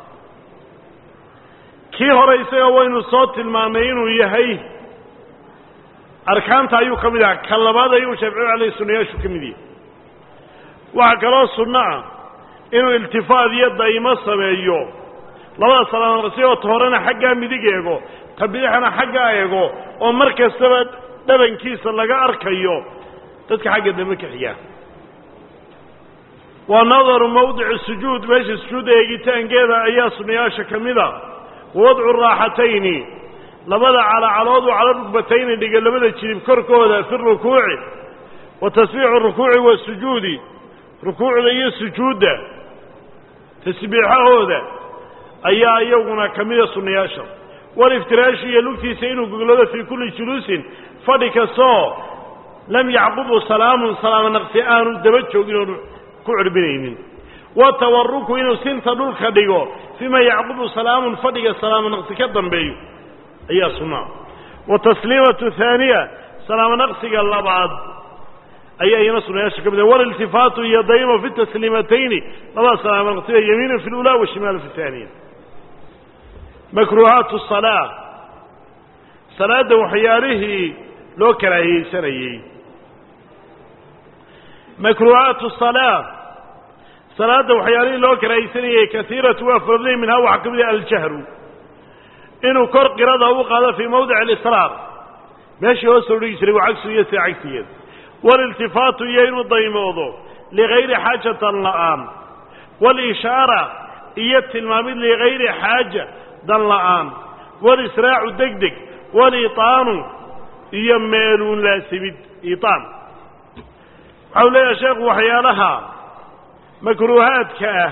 kii hore isaga waynu soo tilmaamay inuu yahay arkaanta ayuu ka mid aha ka labaad ayuu shaaficiyu aleyh sunayaashu ka mid yahay waxaa kaloo sunno ah inuu iltifaad iyo daymo sameeyo labada salaamo naqsi oo ta horena xaggaa midig eego ta bidixna xaggaa eego oo mar kastaba dhabankiisa laga arkayo dadka xagga dambe ka xiga waa nadaru mawdici sujuud meesha sujuudda eegitaankeeda ayaa sunayaasha ka mid a wawadcu raaxatayni labada calacaloodu cala rugbatayni dhiga labada jilib korkooda fi rukuuci wa tasbiixu rukuuci wasujuudi rukuucda iyo sujuudda tasbiixahooda ayaa iyaguna ka mida sunnayaasha waliftiraashi iyo lugtiisa inuu goglado fii kulli juluusin fadhi kastoo lam yacqubu salaamun salaamo naqsi aanu daba joogin oonu ku cirbinaynin watawaruku inuu sinta dhulka dhigo fiima yacqubu salaamun fadhiga salaamo naqsi ka dambeeyo ayaa sunnaa wa tasliimatu haaniya salaamo naqsiga labaad ayaa iyana sunayaasha ka mid ah waliltifaatu iyo daymo fi tasliimatayni labada salaamo naqsiya yamiinu fi lula wa shimaalu fi taaniya makruuhaatu salaa salaadda waxyaalihii loo karaahiyeysanayey makruuhaatu salaa salaadda waxyaalihii loo karaahiyeysanayey kaiiratu waa farabday minhaa waxaa ka mid ah aljahru inuu kor qirada u qaado fii mawdic alisraar meeshii hoos soo dhigi jiray waa cagsu iyo sida cagsigeed waliltifaatu iyo inuu daymoodo ligayri xaajatan la'aan walishaara iyo tilmaamid ligayri xaaja dan la'aan walisraacu deg deg waliitaanu iyo meeluun laasimid iitaan waxau leeyahay sheekhu waxyaalaha makruuhaadka ah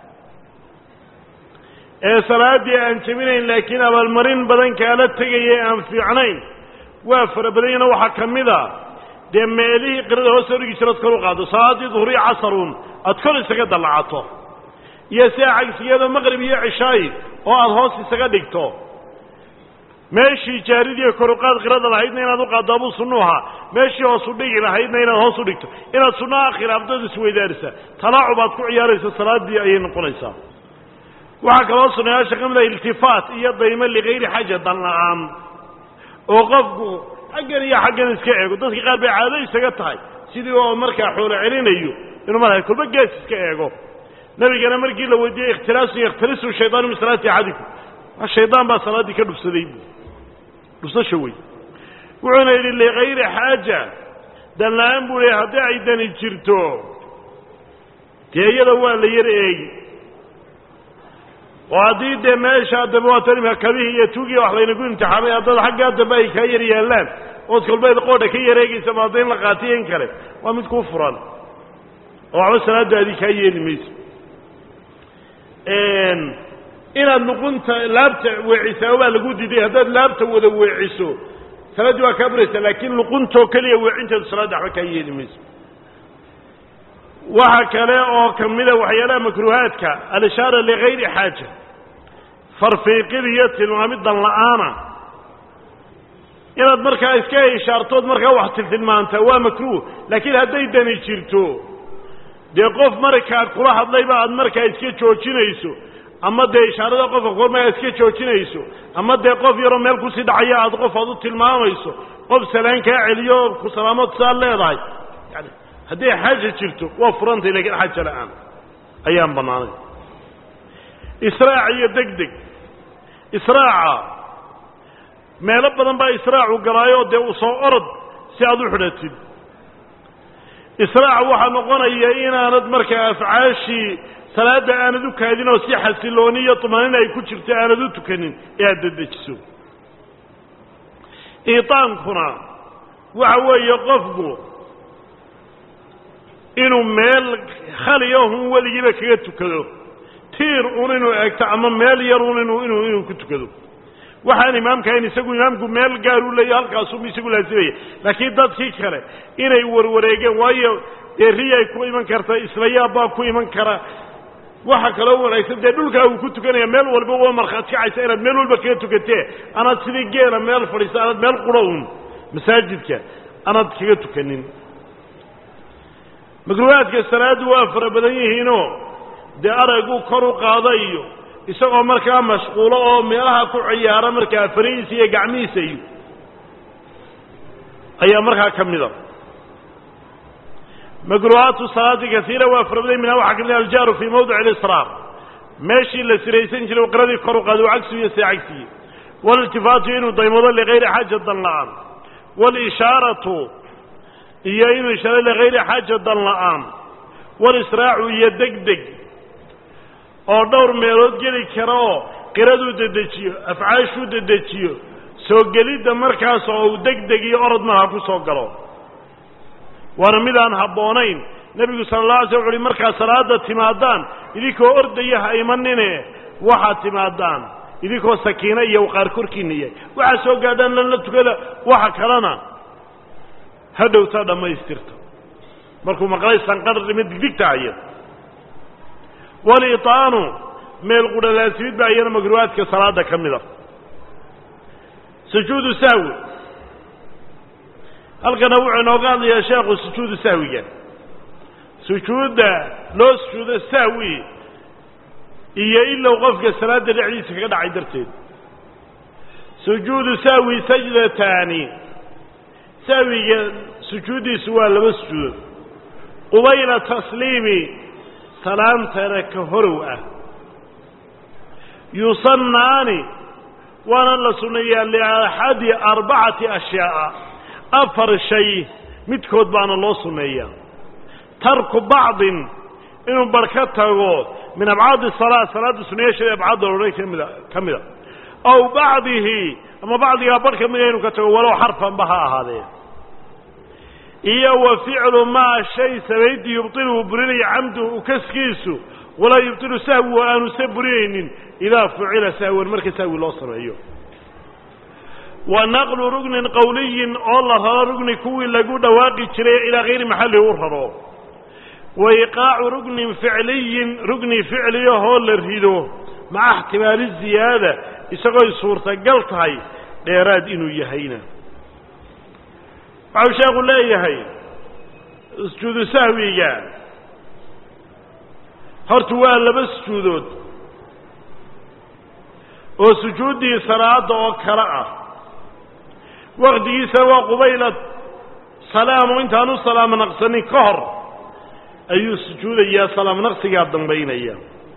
ee salaaddii aan jebinayn laakiin abaalmarin badan kaala tegaya aan fiicnayn waa fara badanyana waxaa ka mid a dee meelihii qirada hoos soo dhigi jira ad kor u qaado salaaddii duhuriya casarun aad kor isaga dallacato iyo sidaa cagsigeeda maqrib iyo cishaayi oo aada hoos isaga dhigto meeshii jaaridiiyo koruqaad qirada lahaydna inaad u qaaddo abuu sunnu ahaa meeshii hoos u dhigi lahaydna inaad hoos u dhigto inaad sunnaha khilaafdad isweydaarisa talaacub aad ku ciyaaraysa salaaddii ayay noqonaysaa waxaa kaloo sunayaasha ka mid ah iltifaat iyo daymo ligayri xaja dan la-aan oo qofku xaggan iyo xaggan iska eego dadka qaar bay caado isaga tahay sidii oo markaa xoolo celinayo inuu markaa kolba gees iska eego nabigana markii la weydiiyey ikhtilaasu yakhtalisu shaydaanu min salaati axadikum shaydaan baa salaaddii ka dhufsaday bu dhufsasha wey wuxuuna yidhi ligayri xaaja dan la-aan buu leey haddii ay dani jirto dee iyada waa la yar eegi oo haddii dee meeshaa dambe waa tan imika kabihii iyo tuugiya wax laynagu imtixaamay haddada xaggaa dambe ay kaa yar yaallaan ood kolbeed qoodha ka yareegaysa ma hadda in la qaatiyo in kale waa mid kuu furan oo waxba salaadaadii kaa yeeli mayso inaad luqunta laabta weecisaa baa lagu diiday haddaad laabta wada weeciso salaaddii waa kaa buraysaa laakiin luquntoo keliya weecinteedu salaadda waxba kaa yeeli mayso waxa kale oo ka mida waxyaalaha makruuhaadka alishaara ligayri xaaja farfiiqid iyo tilmaamid dan la-aana inaad markaa iska ishaartood markaa wax tiltilmaantaa waa makruuh laakiin hadday dani jirto dee qof markaa kula hadlayba aad markaa iska joojinayso ama dee ishaarada qofka kormaa iska joojinayso ama dee qof yaroo meel kusii dhacaya aad qof aad u tilmaamayso qof salaan kaa celiyo oo ku salaamood saa leedahay yani hadday xaaja jirto waa furantay lakiin xaaja la-aan ayaan bannaanay israac iyo deg deg israaca meelo badan baa israacu galaayo dee u soo orod si aad u xidhatid israac waxaa noqonaya inaanad markaa afcaashii salaadda aanad u kaadin oo si xasilooni iyo tumaanina ay ku jirto aanad u tukanin ee aad dedejiso iitaankuna waxa weeye qofku inuu meel khaliyahun weligiiba kaga tukado tiir un inuu eegto ama meel yarun inu inu inuu ku tukado waxaan imaamka ahayn isagu imaamku meel gaar u leeya halkaasuu isagu laasimaya laakiin dadkii kale inay warwareegeen waayo dee riyay ku iman karta islayaab baa ku iman kara waxa kaloo wanaagsan dee dhulkaa uu ku tukanaya meel walba waa markhaad kacaysa inaad meel walba kaga tukatee anaad sidii geela meel fadhiisa anaad meel qura un masaajidka anaad kaga tukanin makruuhaadka salaaddu waa fara badan yihiinoo dee arayguu kor u qaada iyo isagoo markaa mashquulo oo meelaha ku ciyaara markaa farihiisa iyo gacmihiisa iyo ayaa markaa ka mida makruuhaatu salaati kaiira waa fara badan minha waxaa ka mid aljaaru fii mawdic alisraar meeshii la siraysan jiray qiradii kor u qaada cagsu iyo see cagsiye waliltifaatu inuu daymado ligayri xaaja dan la-aan walishaaratu iyo inuu ishaaro ligayri xaaja dan la-aan walisraacu iyo deg deg oo dhowr meelood geli kara oo qiraduu dedejiyo afcaashuu dedejiyo soo gelidda markaas oo uu deg deg iyo orod marha ku soo galo waana midaan habboonayn nebigu sala allah alay sl wuxu uhi markaad salaada timaadaan idinkoo ordaya ha imanine waxaad timaadaan idinkoo sakiino iyo waqaar korkiina yahay waxaad soo gaadhaan lala tukada waxa kalena ha dhowtaa dhammaystirta markuu maqlay sanqarima digdigtahaya waliitaanu meel qudhalaasimid baa iyana makruuhaadka salaada ka mida sujuudu sahwi halkana wuxuu inooga hadlayaa sheekhu sujuudu sahwiga sujuudda loo sujuudo sahwi iyo ilow qofka salaadda dhexdiisa kaga dhacay darteed sujuudu sahwi sajdataani sahwiga sujuuddiisu waa laba sujuudood qubayla tasliimi salaamtana ka horow ah yusannaani waana la sunneeyaa liaxadi arbacati ashyaa'a afar shay midkood baana loo sunneeyaa tarku bacdin inuu bar ka tago min abcaadi salaa salaadda sunayaasheeda abcaadda odhan kamida ka mida aw bacdihi ama bacdigaa bar ka mida inuu ka tago walow xarfanba ha ahaadee iyo wa ficlu maa shay sabaydii yubطilu burinaya camduhu kaskiisu walaa yubطilu sahwi aanu se burinaynin idaa fucila sahwan marka sahwi loo sameeyo wa naqlu rugnin qowliyin oo la raro rugni kuwii lagu dhawaaqi jiray ilaa hayri maxallihi u raro wa iqaacu rugnin ficliyin rugni ficliyahoo la rido maca ixtimaali ziyaada isagooy suurtagal tahay dheeraad inuu yahayna waxau sheekhu leeyahay sujuudu sahwiga horta waa laba sujuudood oo sujuuddii salaada oo kale ah waktigiisana waa qubayla salaamo intaanu salaamo naqsanin ka hor ayuu sujuudayaa salaamo naqsigaa dambaynaya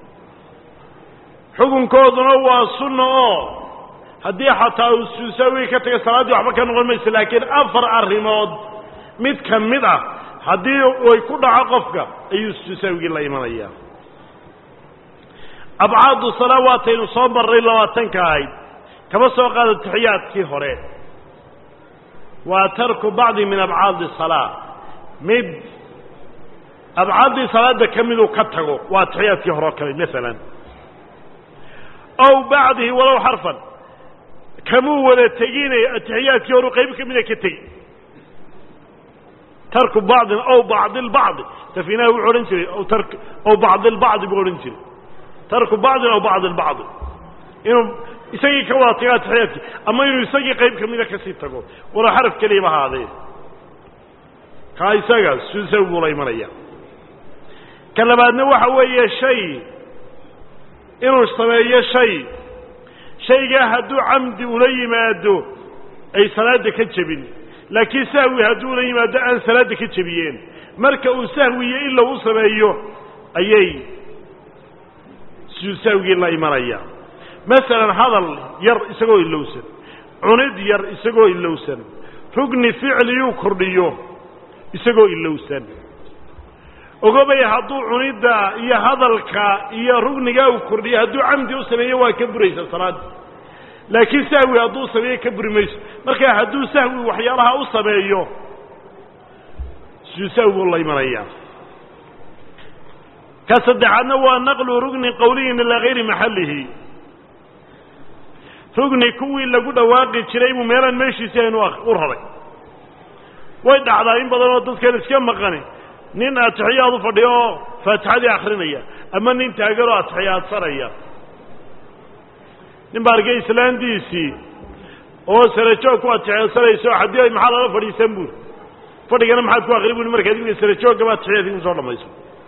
xukunkooduna waa sunna oo haddii xataa uu sujuudu sahwiga ka taga salaaddii waxba ka noqon mayso laakiin afar arrimood mid ka mid ah haddii ay ku dhaco qofka ayuu sujuudu sahwigii la imanaya abcaadu salaa waataynu soo marray labaatanka ahayd kama soo qaada taxiyaadkii hore waa tarku bacdi min abcaadi salaa mid abcaaddii salaada ka miduu ka tago waa taxiyaadkii hore oo kale maalan aw bacdihi walow xarfan kamuu wada teginay atixiyaadkii horu qayb ka mida ka tegi tarku bacdin aw bacdi lbacdi safinaha wuxuu odhan jiray aw bacdi lbacdi buu odhan jiray tarku bacdin aw bacdi lbacdi inuu isagii ka wada tago atixiyaadkii ama inuu isagii qayb ka mida kasii tago walow xaraf keliyaba ahaadee kaa isaga suusaw buu la imanaya ka labaadna waxa weeye shay inuu sameeyo shay shaygaa hadduu camdi ula yimaado ay salaadda ka jebin laakiin sahwi hadduu ula yimaado aan salaadda ka jebiyeen marka uu sahwiyo ila u sameeyo ayay sahwigii la imanaya masalan hadal yar isagoo ilowsan cunid yar isagoo ilowsan rugni ficliyuu kordhiyo isagoo ilowsan ogobay hadduu cunidda iyo hadalka iyo rugnigaa uu kordhiyo hadduu camdi u sameeyo waa ka buraysa salaadda laakiin sahwi hadduu sameeyo ka buri mayso marka hadduu sahwi waxyaalaha u sameeyo suu sahwi buu la imanaya ka saddexaadna waa naqlu rugni qowliyin ilaa hayri maxallihi rugni kuwii lagu dhawaaqi jiray buu meelaan meeshiisi aynu u raray way dhacdaa in badan oo dadkan iska maqani nin atixiyaad u fadhiyo oo faatixadii akrinaya ama nin taagan oo atixiyaadsanaya nin baa arkay islaantiisii oo sarajoog ku atixiyaadsanaysa oo haddii ay maxaa lala fadhiisan buuri fadhigana maxaad ku akri buri markaad iminka sarajoogaba atixiyaadkii kusoo dhamayso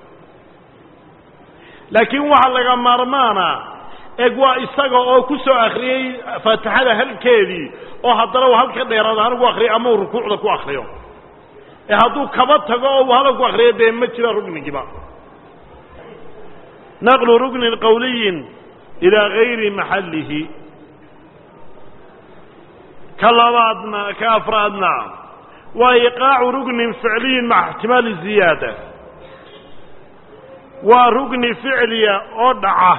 laakiin waxaa laga maarmaana eg waa isaga oo ku soo akriyey faatixada halkeedii oo haddana uu halka dheeraad ahaan ugu akriyo ama uu rukuucda ku akriyo ee hadduu kaba tago oo uu hadal ku akriyo dee ma jira rugnigiiba naqlu rugnin qowliyin ilaa gayri maxallihi ka labaadna ka afraadna waa iqaacu rugnin ficliyin maca ixtimaali ziyaada waa rugni ficliya oo dhaca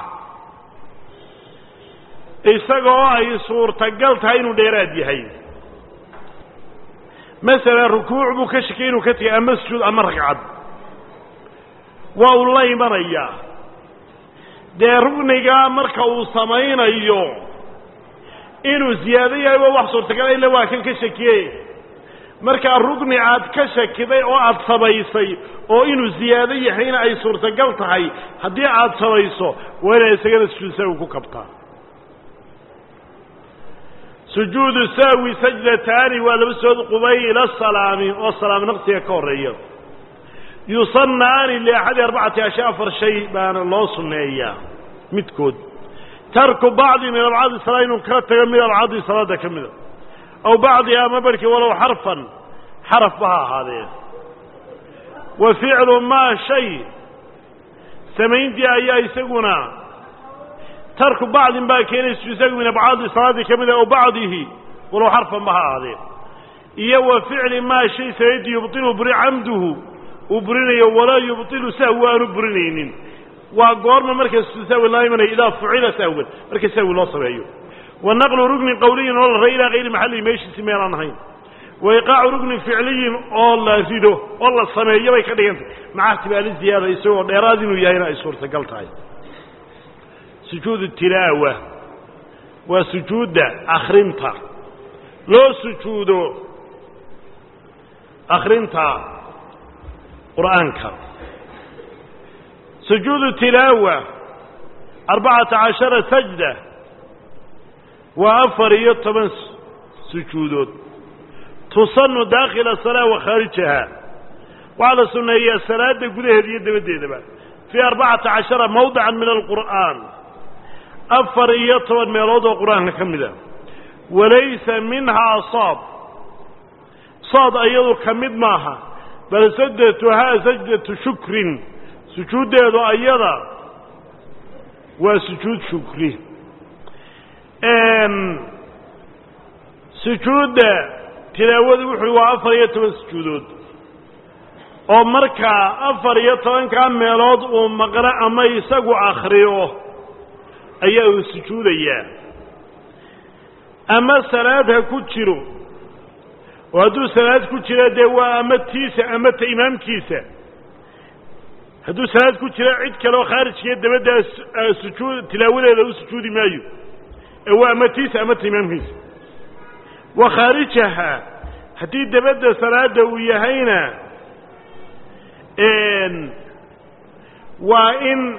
isaga oo ay suurtagal tahay inuu dheeraad yahay masalan rukuuc buu ka shakay inuu ka tegay ama sujuud ama ragcad waa uu la imanayaa dee rugnigaa marka uu samaynayo inuu ziyaado yahay waa wax suurtagal ila waa kan ka shakiye markaa rugni aad ka shakiday oo aada samaysay oo inuu ziyaado yahayna ay suurtagal tahay haddii aada samayso waa inaa isagana sujuudsagu ku kabtaa sujuudu sahwi sajdataani waa laba sood qubayla salaami oo salaam naqsiga ka horeeya yusanaani liaxadi arbacati ashya afar shay baana loo sunneeyaa midkood tarku bacdi min abcaadi salaa inuu ka tago mid abcaadi salaada ka mida aw bacdiha ama barhkii walow xarfan xarafba ha ahaadee wa ficlu maa shay samayntii ayaa isaguna tarku bacdin baa keenaysu isagu min abcaadi salaadii ka mida aw bacdihi walow xarfanba ha ahaadee iyo wa ficli maa shay samayntii yubtilu buri camduhu uu burinayo walaa yubtilu sahwi aanu burinaynin waa goorma marka sahwi loo imanayo idaa fucila sahwan marka sahwi loo sameeyo wa naqlu rugnin qawliyin oo la ray ilaa kayri maxallihi meeshiisi meelaan ahayn wa iqaacu rugnin ficliyin oo la rido oo la sameeyo bay ka dhigantay maca ihtimaali ziyaada isagoo dheeraad inuu yahayna ay suurtagal tahay sujuudu tilaawa waa sujuudda akrinta loo sujuudo akrinta qur'aanka sujuudu tilaawa arbacata cashara sajda waa afar iyo toban sujuudood tusanu daakhila salaa wa khaarijaha waxaa la sunneeyaa salaada gudaheeda iyo dabaddeedaba fii arbacata cashara mawdican min alqur'aan afar iyo toban meelood oo qur-aanka ka mid a walaysa minhaa saad saad ayadu ka mid maaha bal sajdatuhaa sajdatu shukrin sujuuddeedu ayada waa sujuud shukri sujuudda tilaawadu wuxuui waa afar iyo toban sujuudood oo markaa afar iyo tobankaa meelood uu maqno ama isagu akhriyo ayaa uu sujuudayaa ama salaad ha ku jiro oo hadduu salaad ku jiro dee waa ama tiisa ama ta imaamkiisa hadduu salaad ku jiro cid kale oo khaarijkiiyo dabaddaa sujuud tilaawadeeda u sujuudi maayo ee waa ama tiisa ama ta imaamkiisa wa khaarijaha haddii dabadda salaada uu yahayna waa in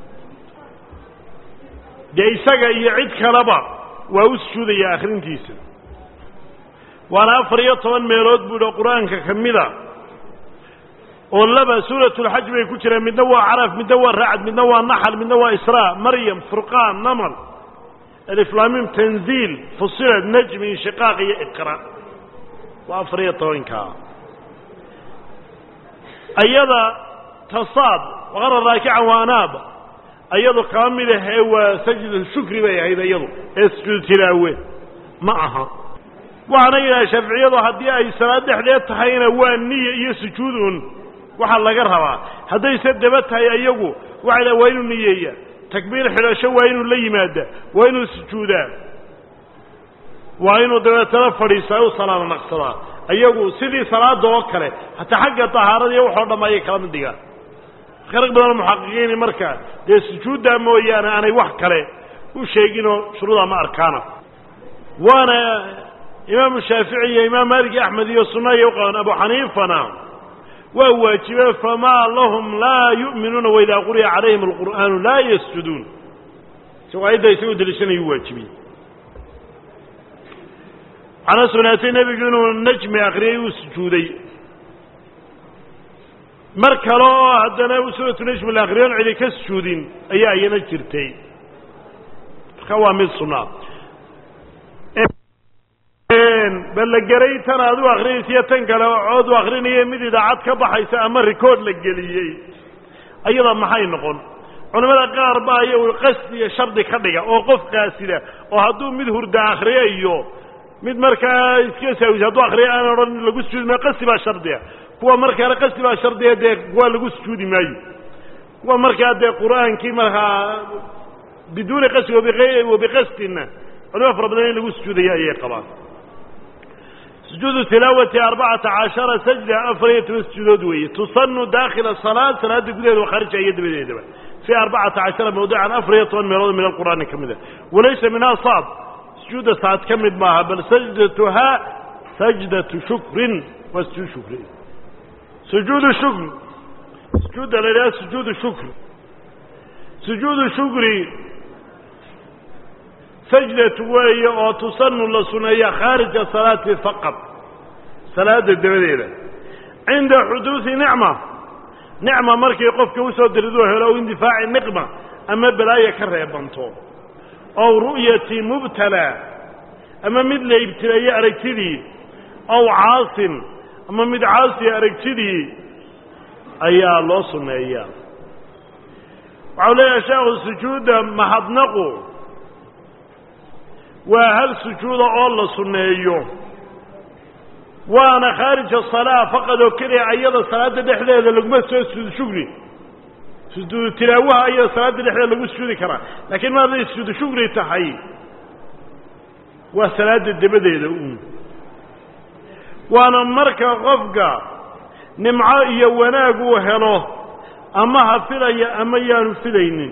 dee isaga iyo cid kaleba waa u sujuudaya akhrintiisa waana afar iyo toban meelood buu dha qur-aanka ka mida oo laba suuratulxaj bay ku jiraan midna waa caraf midna waa racd midna waa naxal midna waa israa maryam furqaan namal aliflaamim tanziil fusilad najmi inshiqaaq iyo iqra waa afar iyo tobankaa ayada tasaad waqara raakican waa anaab ayadu kama mid ahee waa sajda shukri bay ahayd iyadu ee sujuud tilaawe ma aha waxaana yidhaha shaaficiyadu haddii ay salaad dhexdeed tahayna waa niya iyo sujuudun waxaa laga rabaa haddayse daba tahay iyagu waxay dhaha waa inuu niyeeya takbiir xidhasho waa inuu la yimaada waa inuu sujuudaa waa inuu dabeetana fadhiistaa u salaamo naqsadaa iyagu sidii salaada oo kale hataa xagga tahaarada iyo waxoo dham ayay kala mid dhigaan marka rag badanoo muxaqiqiini marka dee sujuuddaa mooyaane aanay wax kale u sheeginoo shuruuda ma arkaana waana imaamu shaafici iyo imaam maalik iyo axmed iyo sunna iyo uqaban abu xaniifana waa waajibe famaa lahum laa yu'minuuna waidaa quriya calayhim alqur'aanu laa yasjuduun isagoo ayadda isagoo deliishanayuu waajibiyey waxaana sugnaatay nebigu inuu najmi akriyey uu sujuuday mar kale oo haddana suuratu najmi la akriyoon cidi ka sujuudin ayaa iyana jirtay marka waa mid sunnaa ballageray tan aad u akrinaysiyo tan kale cood u akrinaya mid idaacad ka baxaysa ama rikoord la geliyey ayada maxay noqon culimmada qaar baa iyagu qasdiga shardi ka dhiga oo qof qaasida oo hadduu mid hurda akriyayo mid markaa iska saawis hadduu akriya aan odhan lagu sujuudi maayo qasdi baa shardiga kuwa markaana qasdi baa shardiga dee waa lagu sujuudi maayo kuwa markaa dee qur-aankii markaa biduuni qasdi wabiqasdina culimo fara badan in lagu sujuudaya ayay qabaan sujuudu tilaawati arbacata cashara sajda afar iyo toban sujuudood weeye tusanu daakhila salaad salaada gudaheeda wa khaarija iyo dabadeedaba fii arbacata cashara mawdican afar iyo toban meelood min alqur'aani ka mid a walaysa minhaa saad sujuudda saad ka mid maaha bal sajdatuhaa sajdatu shukrin waa sujuud shukri sujuudu shukr sujuudda la yidhaha sujuudu shukri sujuudu shukri sajdatu weeye oo tusanu la suneeya khaarija salaati faqad salaada dabadeeda cinda xuduudi nicma nicma markay qofka usoo diriduu helo o indifaaci niqma ama balaaya ka reebanto ow ru'yati mubtala ama mid la ibtileeye aragtidii ow caasin ama mid caasiya aragtidii ayaa loo sunneeyaa waxau leeyahay sheekhu sujuudda mahadnaqu waa hal sujuuda oo la sunneeyo waana khaarija salaa faqad oo keliya ayada salaada dhexdeeda laguma soo sujuud shugri sujuudu tilaawaha ayada salaada dhexdeeda lagu sujuudi karaa laakiin ma hadday sujuudu shugri tahay waa salaada dabadeeda uun waana marka qofka nimco iyo wanaag uu helo ama ha filaya ama yaanu filaynin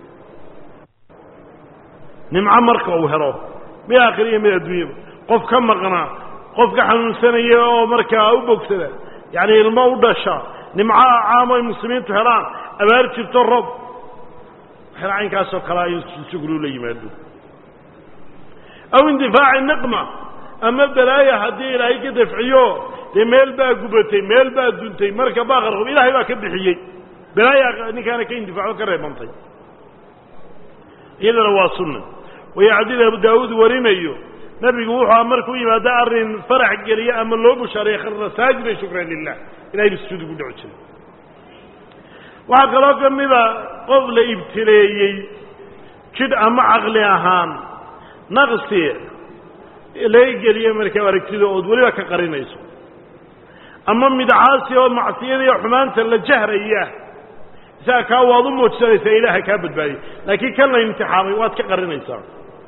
nimco marka uu helo mid aakhiriya mid adduunyaba qof ka maqnaa qof ka xanuunsanaya oo markaa u bogsada yacni ilmo u dhasha nimcaha caamo ay muslimiintu helaan abaar jirto rob waxyala caynkaasoo kalea in shugru la yimaado aw indifaaci niqma ama balaaya haddii ilaahay ka dafciyo dee meel baa gubatay meel baa duntay marka baaqarqob ilaahay baa ka bixiyey balaaya ninkaana ka indifaaco ka reebantay iyadana waa sunna waya xadiid abu daawuud warinayo nebigu wuxuu markuu yimaado arrin farax geliye ama loo bushaareeye kharra saajida shukran lilah ilahay ba sujuud ugu dhaco jiray waxaa kaloo ka mida qof la ibtileeyey jidh ama caqli ahaan naqsi laga geliye markaa aragtida ood weliba ka qarinayso ama midcaasi oo macsiyada iyo xumaanta la jahraya isaga kaa waad u muujsanaysaa ilaaha kaa badbaadiyay laakiin kan la imtixaamay waad ka qarinaysaa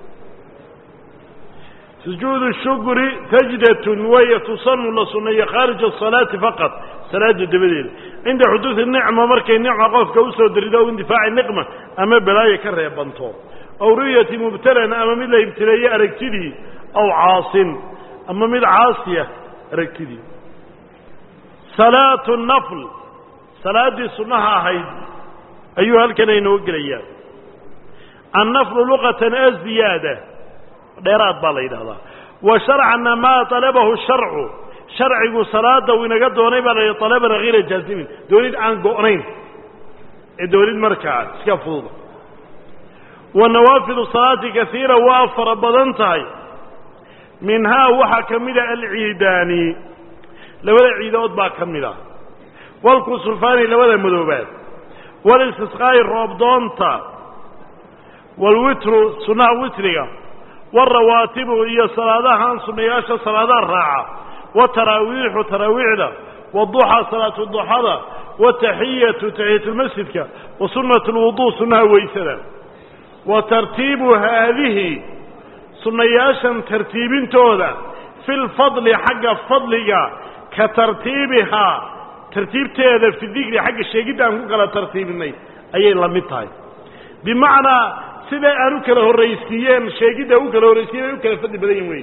sujuudu shukri sajdatun waya tusanu la sunneeyo khaarija asalaati faqad salaada dabadeeda cinda xuduudi nicma markay nicma qofka usoo darido o indifaaci niqma ama balaayo ka reebanto aw ru'yati mubtalan ama mid la ibtileeye aragtidii aw caasin ama mid caasiya aragtidii salaatu nafl salaaddii sunnaha ahayd ayuu halkan aynoo gelayaa annaflu luqatan aziyaada dheeraad baa la yidhahdaa wa sharcana maa talabahu sharcu sharcigu salaada uu inaga doonay baa la yidhi talaban hayra jaazimin doonid aan go'nayn ee doonid markaa iska fududa wa nawaafidu salaati kaiira waa fara badan tahay minhaa waxaa ka mida alciidaani labada ciidood baa ka mid a walkusulfaani labada madoobaad walistisqaa'i roobdoonta walwitru sunnaha witriga warawaatibu iyo salaadahaan sunnayaasha salaadaha raaca wataraawiixu taraawiixda waduxaa salaatu duxada wataxiyatu taxiyatulmasjidka wa sunnatu lwuduu sunnaha weysada wa tartiibu haadihi sunnayaashan tartiibintooda fi lfadli xagga fadliga ka tartiibihaa tartiibteeda fi dikri xagga sheegidda aan ku kala tartiibinay ayay la mid tahay bimacnaa siday aan u kala horraysiiyeen sheegidda u kala horraysiiyen ay u kala fadli badan yihin wey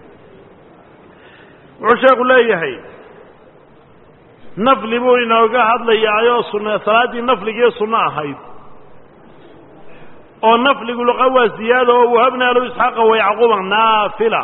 wuxuu sheekhu leeyahay nafli buu inooga hadlayaayoo sunna salaaddii nafligiiyo sunno ahayd oo nafligu luqa waa ziyaada oo wahabnaa lahu isxaaqa wa yacquuba naafila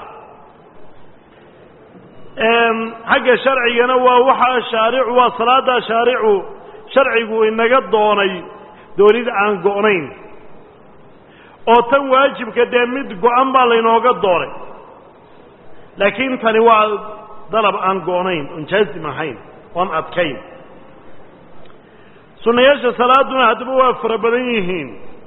xagga sharcigana waa waxaa shaaricu waa salaaddaa shaaricu sharcigu inaga doonay doonid aan go'nayn oo tan waajibka dee mid go-an baa laynooga doonay laakiin tani waa dalab aan go'nayn oon jaazim ahayn oon adkayn sunnayaasha salaaduna haddaba waa fara badan yihiin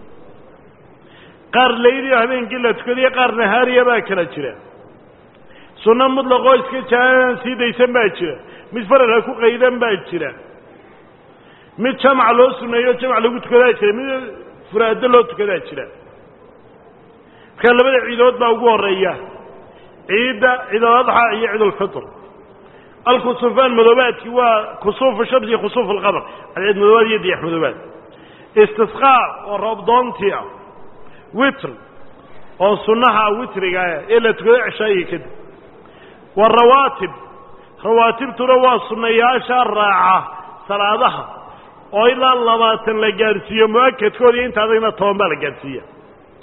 qaar layliyo habeenkii la tukadiyo qaar nahaariya baa kala jira sunno mutlaqoo iska jaaaan sii daysan baa jira mid faralka ku qaydan baa jira mid jamac loo suneeyo jamac lagu tukadaa jira mid furaado loo tukadaa jira markaa labada ciidood baa ugu horeeya ciidda ciidaladxa iyo ciidulfitr alkusufaan madoobaadki waa kusuufu shamsi khusuuf alqamar cadceed madoobaad iyo diyax madoobaad istisqaa oo roobdoontii ah witr oo sunnaha witriga ee la tukado ceshaayiga kadib warawaatib rawaatibtuna waa sunnayaasha raaca salaadaha oo ilaa labaatan la gaadhsiiyo mu-akadkooda iyo inta adagna toban baa la gaadhsiiya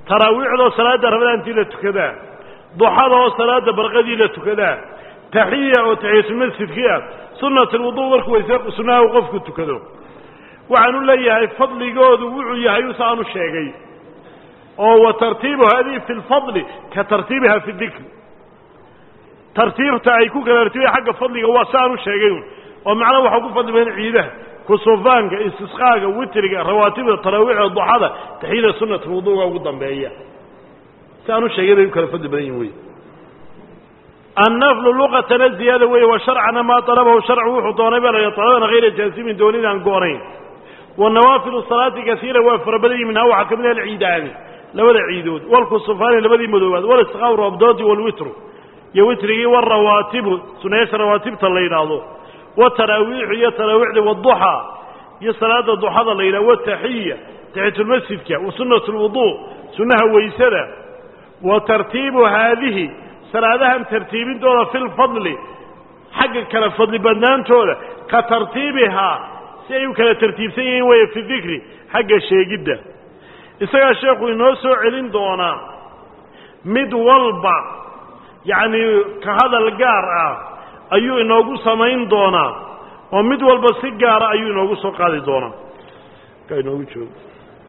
taraawiixdoo salaadda ramadaantii la tukadaa duxada oo salaadda barqadii la tukadaa taxiya oo taxiyatulmasjidkii ah sunnat alwudu markuu wayse sunnaha uu qofku tukado waxaanu leeyahay fadligoodu wuxuu yahay usa aanu sheegay oo wa tartiibu hadihi fi lfadli ka tartiibiha fi dikr tartiibta ay ku kala tartiibaya xagga fadliga waa si aanu sheegay oo macnaha waxaa ku fadli badan ciidaha kusufaanka istisqaaga witriga rawaatibda taraawiixda duxada taxiyada sunnat alwuduga ugu dambeeya si aanu sheegay bay u kala fadli badan yihin wey annaflu luqatana ziyaada weeye wa sharcana maa talabahu sharcu wuxuu doonay baa la talaban hayra jaasimin doonid aan goonayn wa nawaafilu salaati kasiira waa fara badan yihin minhaa waxaa ka mid ah alciidaani labada ciidood walkusufaani labadii madoobaad walisqaaw roobdoodi walwitru iyo witrigii warawaatibu sunayaasha rawaatibta la yidhaahdo wataraawiixu iyo taraawiixda waduxa iyo salaada duxada la yidhahdo wataxiya taxiyatulmasjidka wa sunnat lwudu sunnaha weysada wa tartiibu haadihi salaadahan tartiibintooda fi lfadli xagga kala fadli badnaantooda ka tartiibihaa si ay u kala tartiibsan yihiin weeye fi dikri xagga sheegidda isagaa sheekhu inoo soo celin doonaa mid walba yacni ka hadal gaar ah ayuu inoogu samayn doonaa oo mid walba si gaara ayuu inoogu soo qaadi doonaa ka inoogu joogo